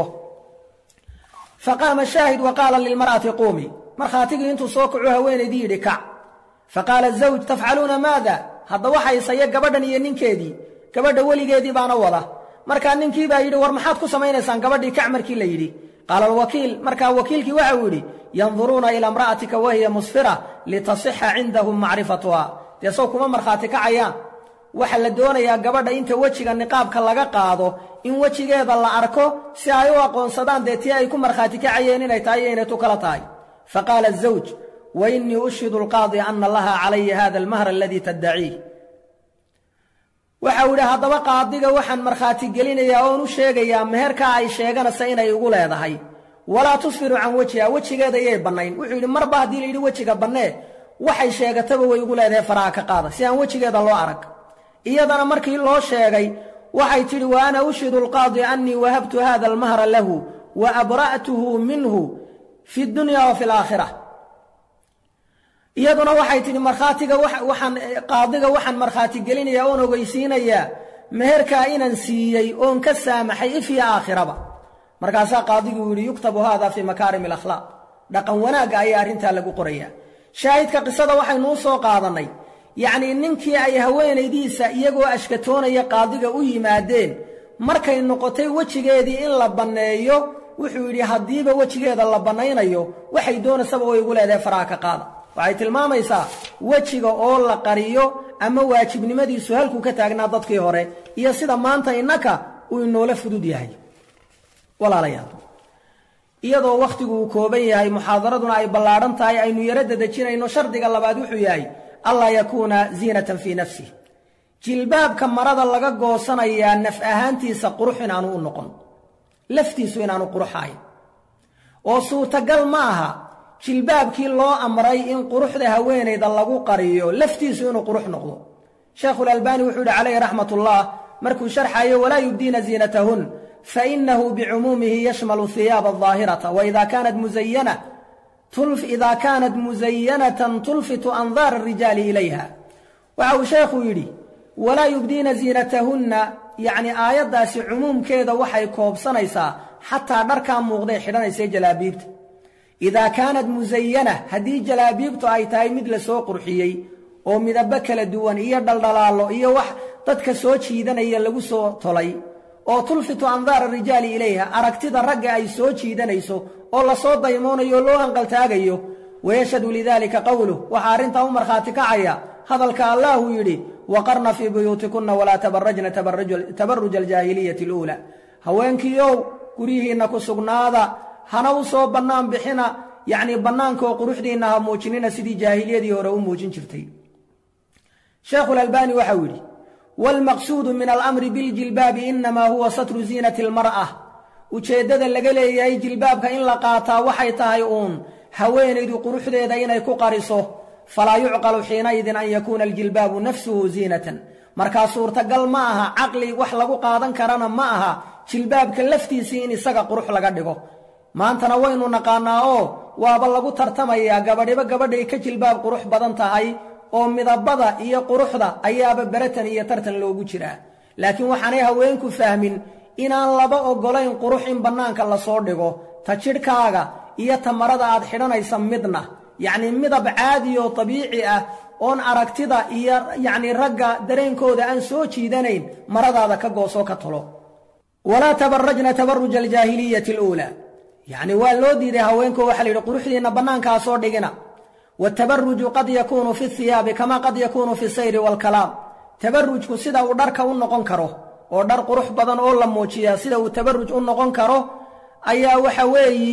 faqaama shaahid wa qaala lilmar'ati quumi markhaatigii intuu soo kacu haweenaydii yidhi kac faqaala zawj tafcaluuna maada hadda waxaysaya gabadhan iyo ninkeedii gabadha weligeedii baana wada markaa ninkii baa yidhi war maxaad ku samaynaysaan gabadhii kac markii la yidhi qaala alwakiil markaa wakiilkii waxau yidhi yanduruuna ilaa imra'atika wahiya musfira litasixa cindahum macrifatuha dee sow kuma markhaati kacayaan waxaa la doonayaa gabadha inta wejiga niqaabka laga qaado in wejigeeda la arko si ay u aqoonsadaan dee tii ay ku markhaati kacayeen inay tahay iyo inay tu kala tahay faqaala azawj wa innii ushhidu alqaadi ana laha calaya hada almahra aladii taddaciih waxau yidhi haddaba qaadiga waxaan markhaati gelinayaa oon u sheegayaa meherkaa ay sheeganaysa inay igu leedahay walaa tusfiru can wejiha wejigeeda iyay bannayn wuxuu yidhi marba haddii la yidhi wejiga bannee waxay sheegataba way igu leedahay faraha ka qaada si aan wejigeeda loo arag iyadana markii loo sheegay waxay tidhi wa ana ushhidu alqaadi annii wahabtu hada almahra lahu wa abra'tuhu minhu fi dunya wa fi alaakhira iyaduna waxay tidhi markhaatiga waxaan qaadiga waxaan markhaati gelinayaa oon ogeysiinayaa meherkaa inaan siiyey oon ka saamaxay ifya aakhiraba markaasaa qaadiguu yidhi yuktabu haada fii makaarim alakhlaaq dhaqan wanaagga ayaa arrintaa lagu qorayaa shaahidka qisada waxaynu u soo qaadannay yacnii ninkii ay haweenaydiisa iyagoo ashkatoonaya qaadiga u yimaadeen markay noqotay wejigeedii in la banneeyo wuxuu yidhi haddiiba wejigeeda la bannaynayo waxay doonaysaba way igu leedahay faraha ka qaada waxay tilmaamaysaa wejiga oo la qariyo ama waajibnimadiisu halkuu ka taagnaa dadkii hore iyo sida maanta innaka uu inoola fudud yahay walaalayaal iyadoo wakhtigu uu kooban yahay muxaadaraduna ay ballaadhan tahay aynu yaro dadejinayno shardiga labaad wuxuu yahay allaa yakuuna ziinatan fii nafsih jilbaabka marada laga goosanayaa naf ahaantiisa qurux inaanu u noqon laftiisu inaanu quruxahayn oo suurtagal ma aha jilbaabkii loo amray in quruxda haweenayda lagu qariyo laftiisu inuu qurux noqdo sheekhulalbaani wuxuu yidhi calayhi raxmatullah markuu sharxayo walaa yubdiina ziinatahun fainahu bicumuumihi yashmalu hiyaaba ahaahirata waida kaanat muzayana ida kaanat muzayanatan tulfitu andaar arijaali ilayha waxa uu sheekhu yidhi walaa yubdiina ziinatahunna yacni aayaddaasi cumuumkeeda waxay koobsanaysaa xataa dharkaa muuqday xidhanaysay jalaabiibta idaa kaanat musayana haddii jalaabiibtu ay tahay mid la soo qurxiyey oo midabo kala duwan iyo dhaldhalaallo iyo wax dadka soo jiidanaya lagu soo tolay oo tulfitu andaara rijaali ilayha aragtida ragga ay soo jiidanayso oo lasoo daymoonayo o loo hanqaltaagayo wayashhadu lidaalika qowluh waxaa arrintaa u markhaati kacaya hadalka allaahuu yidhi waqarna fii buyuutikunna walaa tabarajna tabaruja aljaahiliyati aluulaa haweenkiiow guryihiinna ku sugnaada hana u soo bannaan bixina yacnii bannaankaoo quruxdiinna ha muujinina sidii jaahiliyadii hore u muujin jirtay sheekhulalbaani waxau yidhi waalmaqsuudu min alamri biljilbaabi inamaa huwa satru ziinati almar'a ujeeddada laga leeyahay jilbaabka in la qaataa waxay tahay uun haweenaydu quruxdeeda inay ku qariso falaa yucqalu xiinaidin an yakuuna aljilbaabu nafsuhu ziinatan markaa suurtagal ma aha caqli wax lagu qaadan karana ma aha jilbaabka laftiisii in isaga qurux laga dhigo maantana waynu naqaannaa oo waaba lagu tartamayaa gabadhiba gabadhay ka jilbaab qurux badan tahay oo midabada iyo quruxda ayaaba beratan iyo tartan loogu jiraa laakiin waxaanay haweenku fahmin inaan laba oggolayn qurux in bannaanka lasoo dhigo ta jidhkaaga iyo ta marada aad xidhanaysa midna yacnii midab caadi oo dabiici ah oon aragtida iyo yacnii ragga dareenkooda aan soo jiidanayn maradaada ka goosoo ka tolo walaa tabarajna tabaruja aljaahiliyati aluulaa yacni waa loo diiday haweenko waxaa la yidhi quruxdiinna bannaankaa soo dhigina watabaruju qad yakuunu fi hiyaabi kama qad yakuunu fi sayri waalkalaam tabarujku sida uu dharka u noqon karo oo dhar qurux badan oo la muujiyaa sida uu tabaruj u noqon karo ayaa waxa weeyi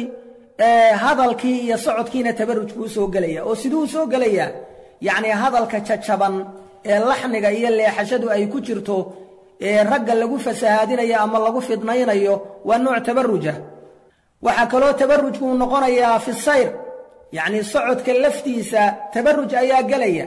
hadalkii iyo socodkiina tabarujku u soo gelaya oo siduu u soo gelayaa yacnii hadalka jajaban ee laxniga iyo leexashadu ay ku jirto ee ragga lagu fasahaadinayo ama lagu fidnaynayo waa nooc tabaruja waxaa kaloo tabarujku uu noqonayaa fi sayr yacnii socodka laftiisa tabaruj ayaa gelaya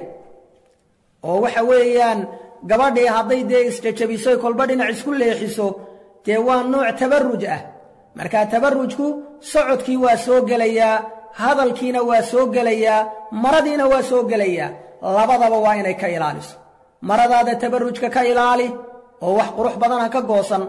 oo waxa weeyaan gabadhii hadday dee isjajabiso kolba dhinac isku leexiso dee waa nooc tabaruj ah markaa tabarujku socodkii waa soo gelayaa hadalkiina waa soo gelayaa maradiina waa soo gelayaa labadaba waa inay ka ilaaliso maradaada tabarujka ka ilaali oo wax qurux badan ha ka goosan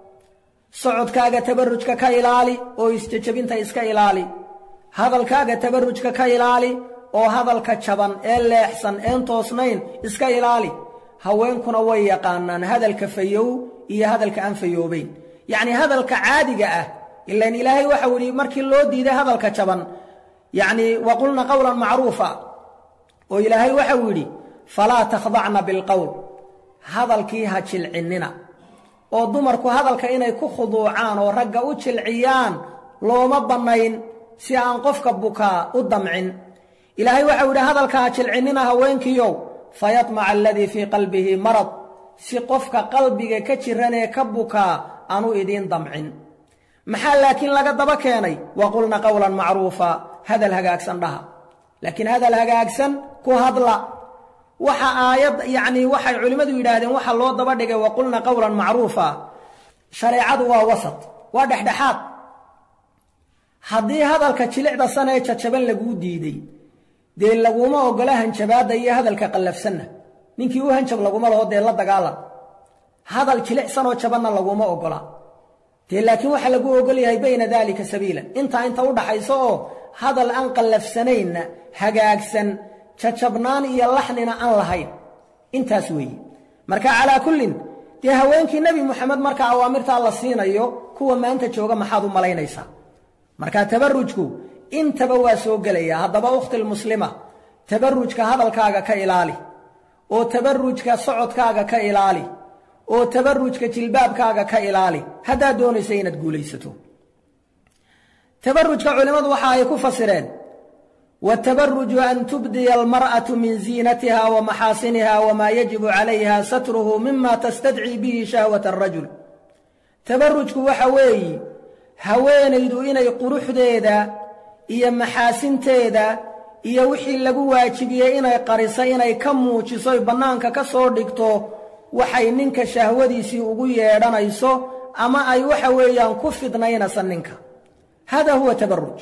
socodkaaga tabarujka ka ilaali oo isjajabinta iska ilaali hadalkaaga tabarujka ka ilaali oo hadalka jaban ee leexsan een toosnayn iska ilaali haweenkuna way yaqaanaan hadalka fayow iyo hadalka aan fayoobayn yacnii hadalka caadiga ah ilaan ilaahay waxau yidhi markii loo diiday hadalka jaban yacnii waqulna qowlan macruufa oo ilaahay waxau yidhi falaa takhdacna bilqowl hadalkii ha jilcinnina oo dumarku hadalka inay ku khuduucaan oo ragga u jilciyaan looma bannayn si aan qofka bukaa u damcin ilaahay waxau yidhi hadalka ha jilcinnina haweenkiiow fayatmaca aladii fii qalbihi marad si qofka qalbiga ka jiranee ka bukaa aanu idiin damcin maxaa laakiin laga daba keenay waqulna qowlan macruufa hadal hagaagsan dhaha laakiin hadal hagaagsan ku hadla waxa aayad yacnii waxay culimmadu yidhaahdeen waxa loo daba dhigay waqulna qowlan macruufa shareecadu waa wasat waa dhexdhexaad haddii hadalka jilicda sanee jajaban laguu diiday dee laguma ogola hanjabaadda iyo hadalka qallafsanna ninkii u hanjab laguma laho dee la dagaalan hadal jilicsanoo jabanna laguma ogola dee laakiin waxaa lagu ogol yahay bayna daalika sabiilan intaa inta u dhaxayso oo hadal aan qallafsanaynna hagaagsan jajabnaan iyo laxnina aan lahayn intaas weeye marka calaa kullin dee haweenkii nebi moxamed marka awaamirtaa la siinayo kuwa maanta jooga maxaad u malaynaysaa marka tabarujku intaba waa soo gelaya haddaba ukhtilmuslima tabarujka hadalkaaga ka ilaali oo tabarujka socodkaaga ka ilaali oo tabarujka jilbaabkaaga ka ilaali haddaad doonaysa inaad guulaysato tabarujka culimmadu waxa ay ku fasireen watabaruju an tubdiya almar'atu min ziinatiha wa maxaasiniha wamaa yajibu calayha satruhu mima tastadcii bihi shahwata arajul tabarujku waxa weeyi haweenaydu inay quruxdeeda iyo maxaasinteeda iyo wixii lagu waajibiyey inay qariso inay ka muujiso bannaanka ka soo dhigto waxay ninka shahwadiisii ugu yeedhanayso ama ay waxa weeyaan ku fidnaynaysa ninka hada huwa tabaruj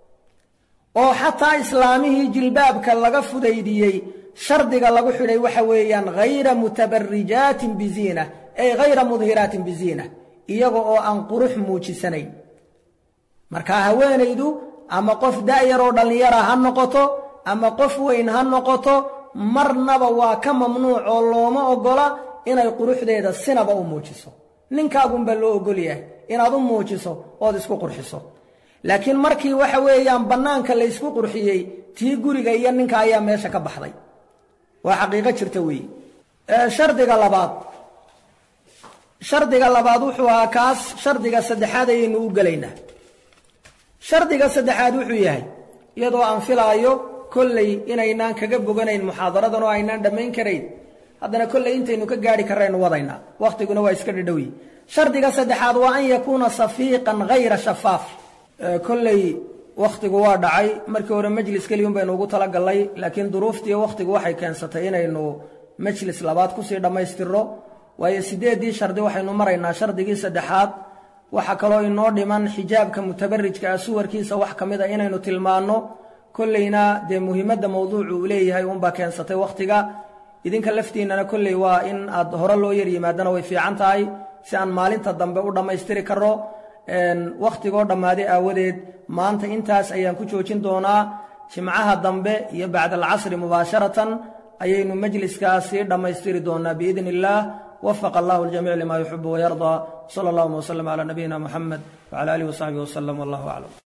oo xataa islaamihii jilbaabka laga fudaydiyey shardiga lagu xidhay waxa weeyaan hayra mutabarijaatin biziina ay hayra mudhiraatin biziina iyaga oo aan qurux muujisanayn marka haweenaydu ama qof da'yaroo dhallinyara ha noqoto ama qof weyn ha noqoto marnaba waa ka mamnuuc oo looma oggola inay quruxdeeda sinaba u muujiso ninkaagunbaa loo oggol yahay inaad u muujiso ood isku qurxiso laakiin markii waxa weeyaan bannaanka laysku qurxiyey tii guriga iyo ninka ayaa meesha ka baxday waa xaqiiqo jirta weeye shardiga labaad shardiga labaad wuxuu ahaa kaas shardiga saddexaad ayaynu u gelaynaa shardiga saddexaad wuxuu yahay iyadoo aan filaayo kolley inaynaan kaga boganayn muxaadaradan oo aynaan dhammayn karayn haddana kolley intaynu ka gaadhi karraynu wadaynaa wakhtiguna waa iska dhidhowi shardiga saddexaad waa an yakuuna safiiqan hayra shafaaf kolley wakhtigu waa dhacay markii hore majlis keliyun baynu ugu talagallay laakiin duruuftiiyo wakhtigu waxay keensatay inaynu majlis labaad kusii dhammaystirno waayo siddeeddii shardi waxaynu maraynaa shardigii saddexaad waxaa kaloo inoo dhiman xijaabka mutabarijka ah suwarkiisa wax ka mid a inaynu tilmaanno kolleyna dee muhiimadda mawduucu uu leeyahay uunbaa keensatay wakhtiga idinka laftiinnana kolley waa in aad hore loo yar yimaadana way fiican tahay si aan maalinta dambe u dhammaystiri karro wakhtigoo dhammaaday aawadeed maanta intaas ayaan ku joojin doonaa jimcaha dambe iyo bacda alcasri mubaasharatan ayaynu majliskaas sii dhammaystiri doonaa biidni illaah وفق الله الجميع لما يحب ويرضى صلى الله وسلم على نبينا محمد وعلى آله وصحبه وسلم والله أعلم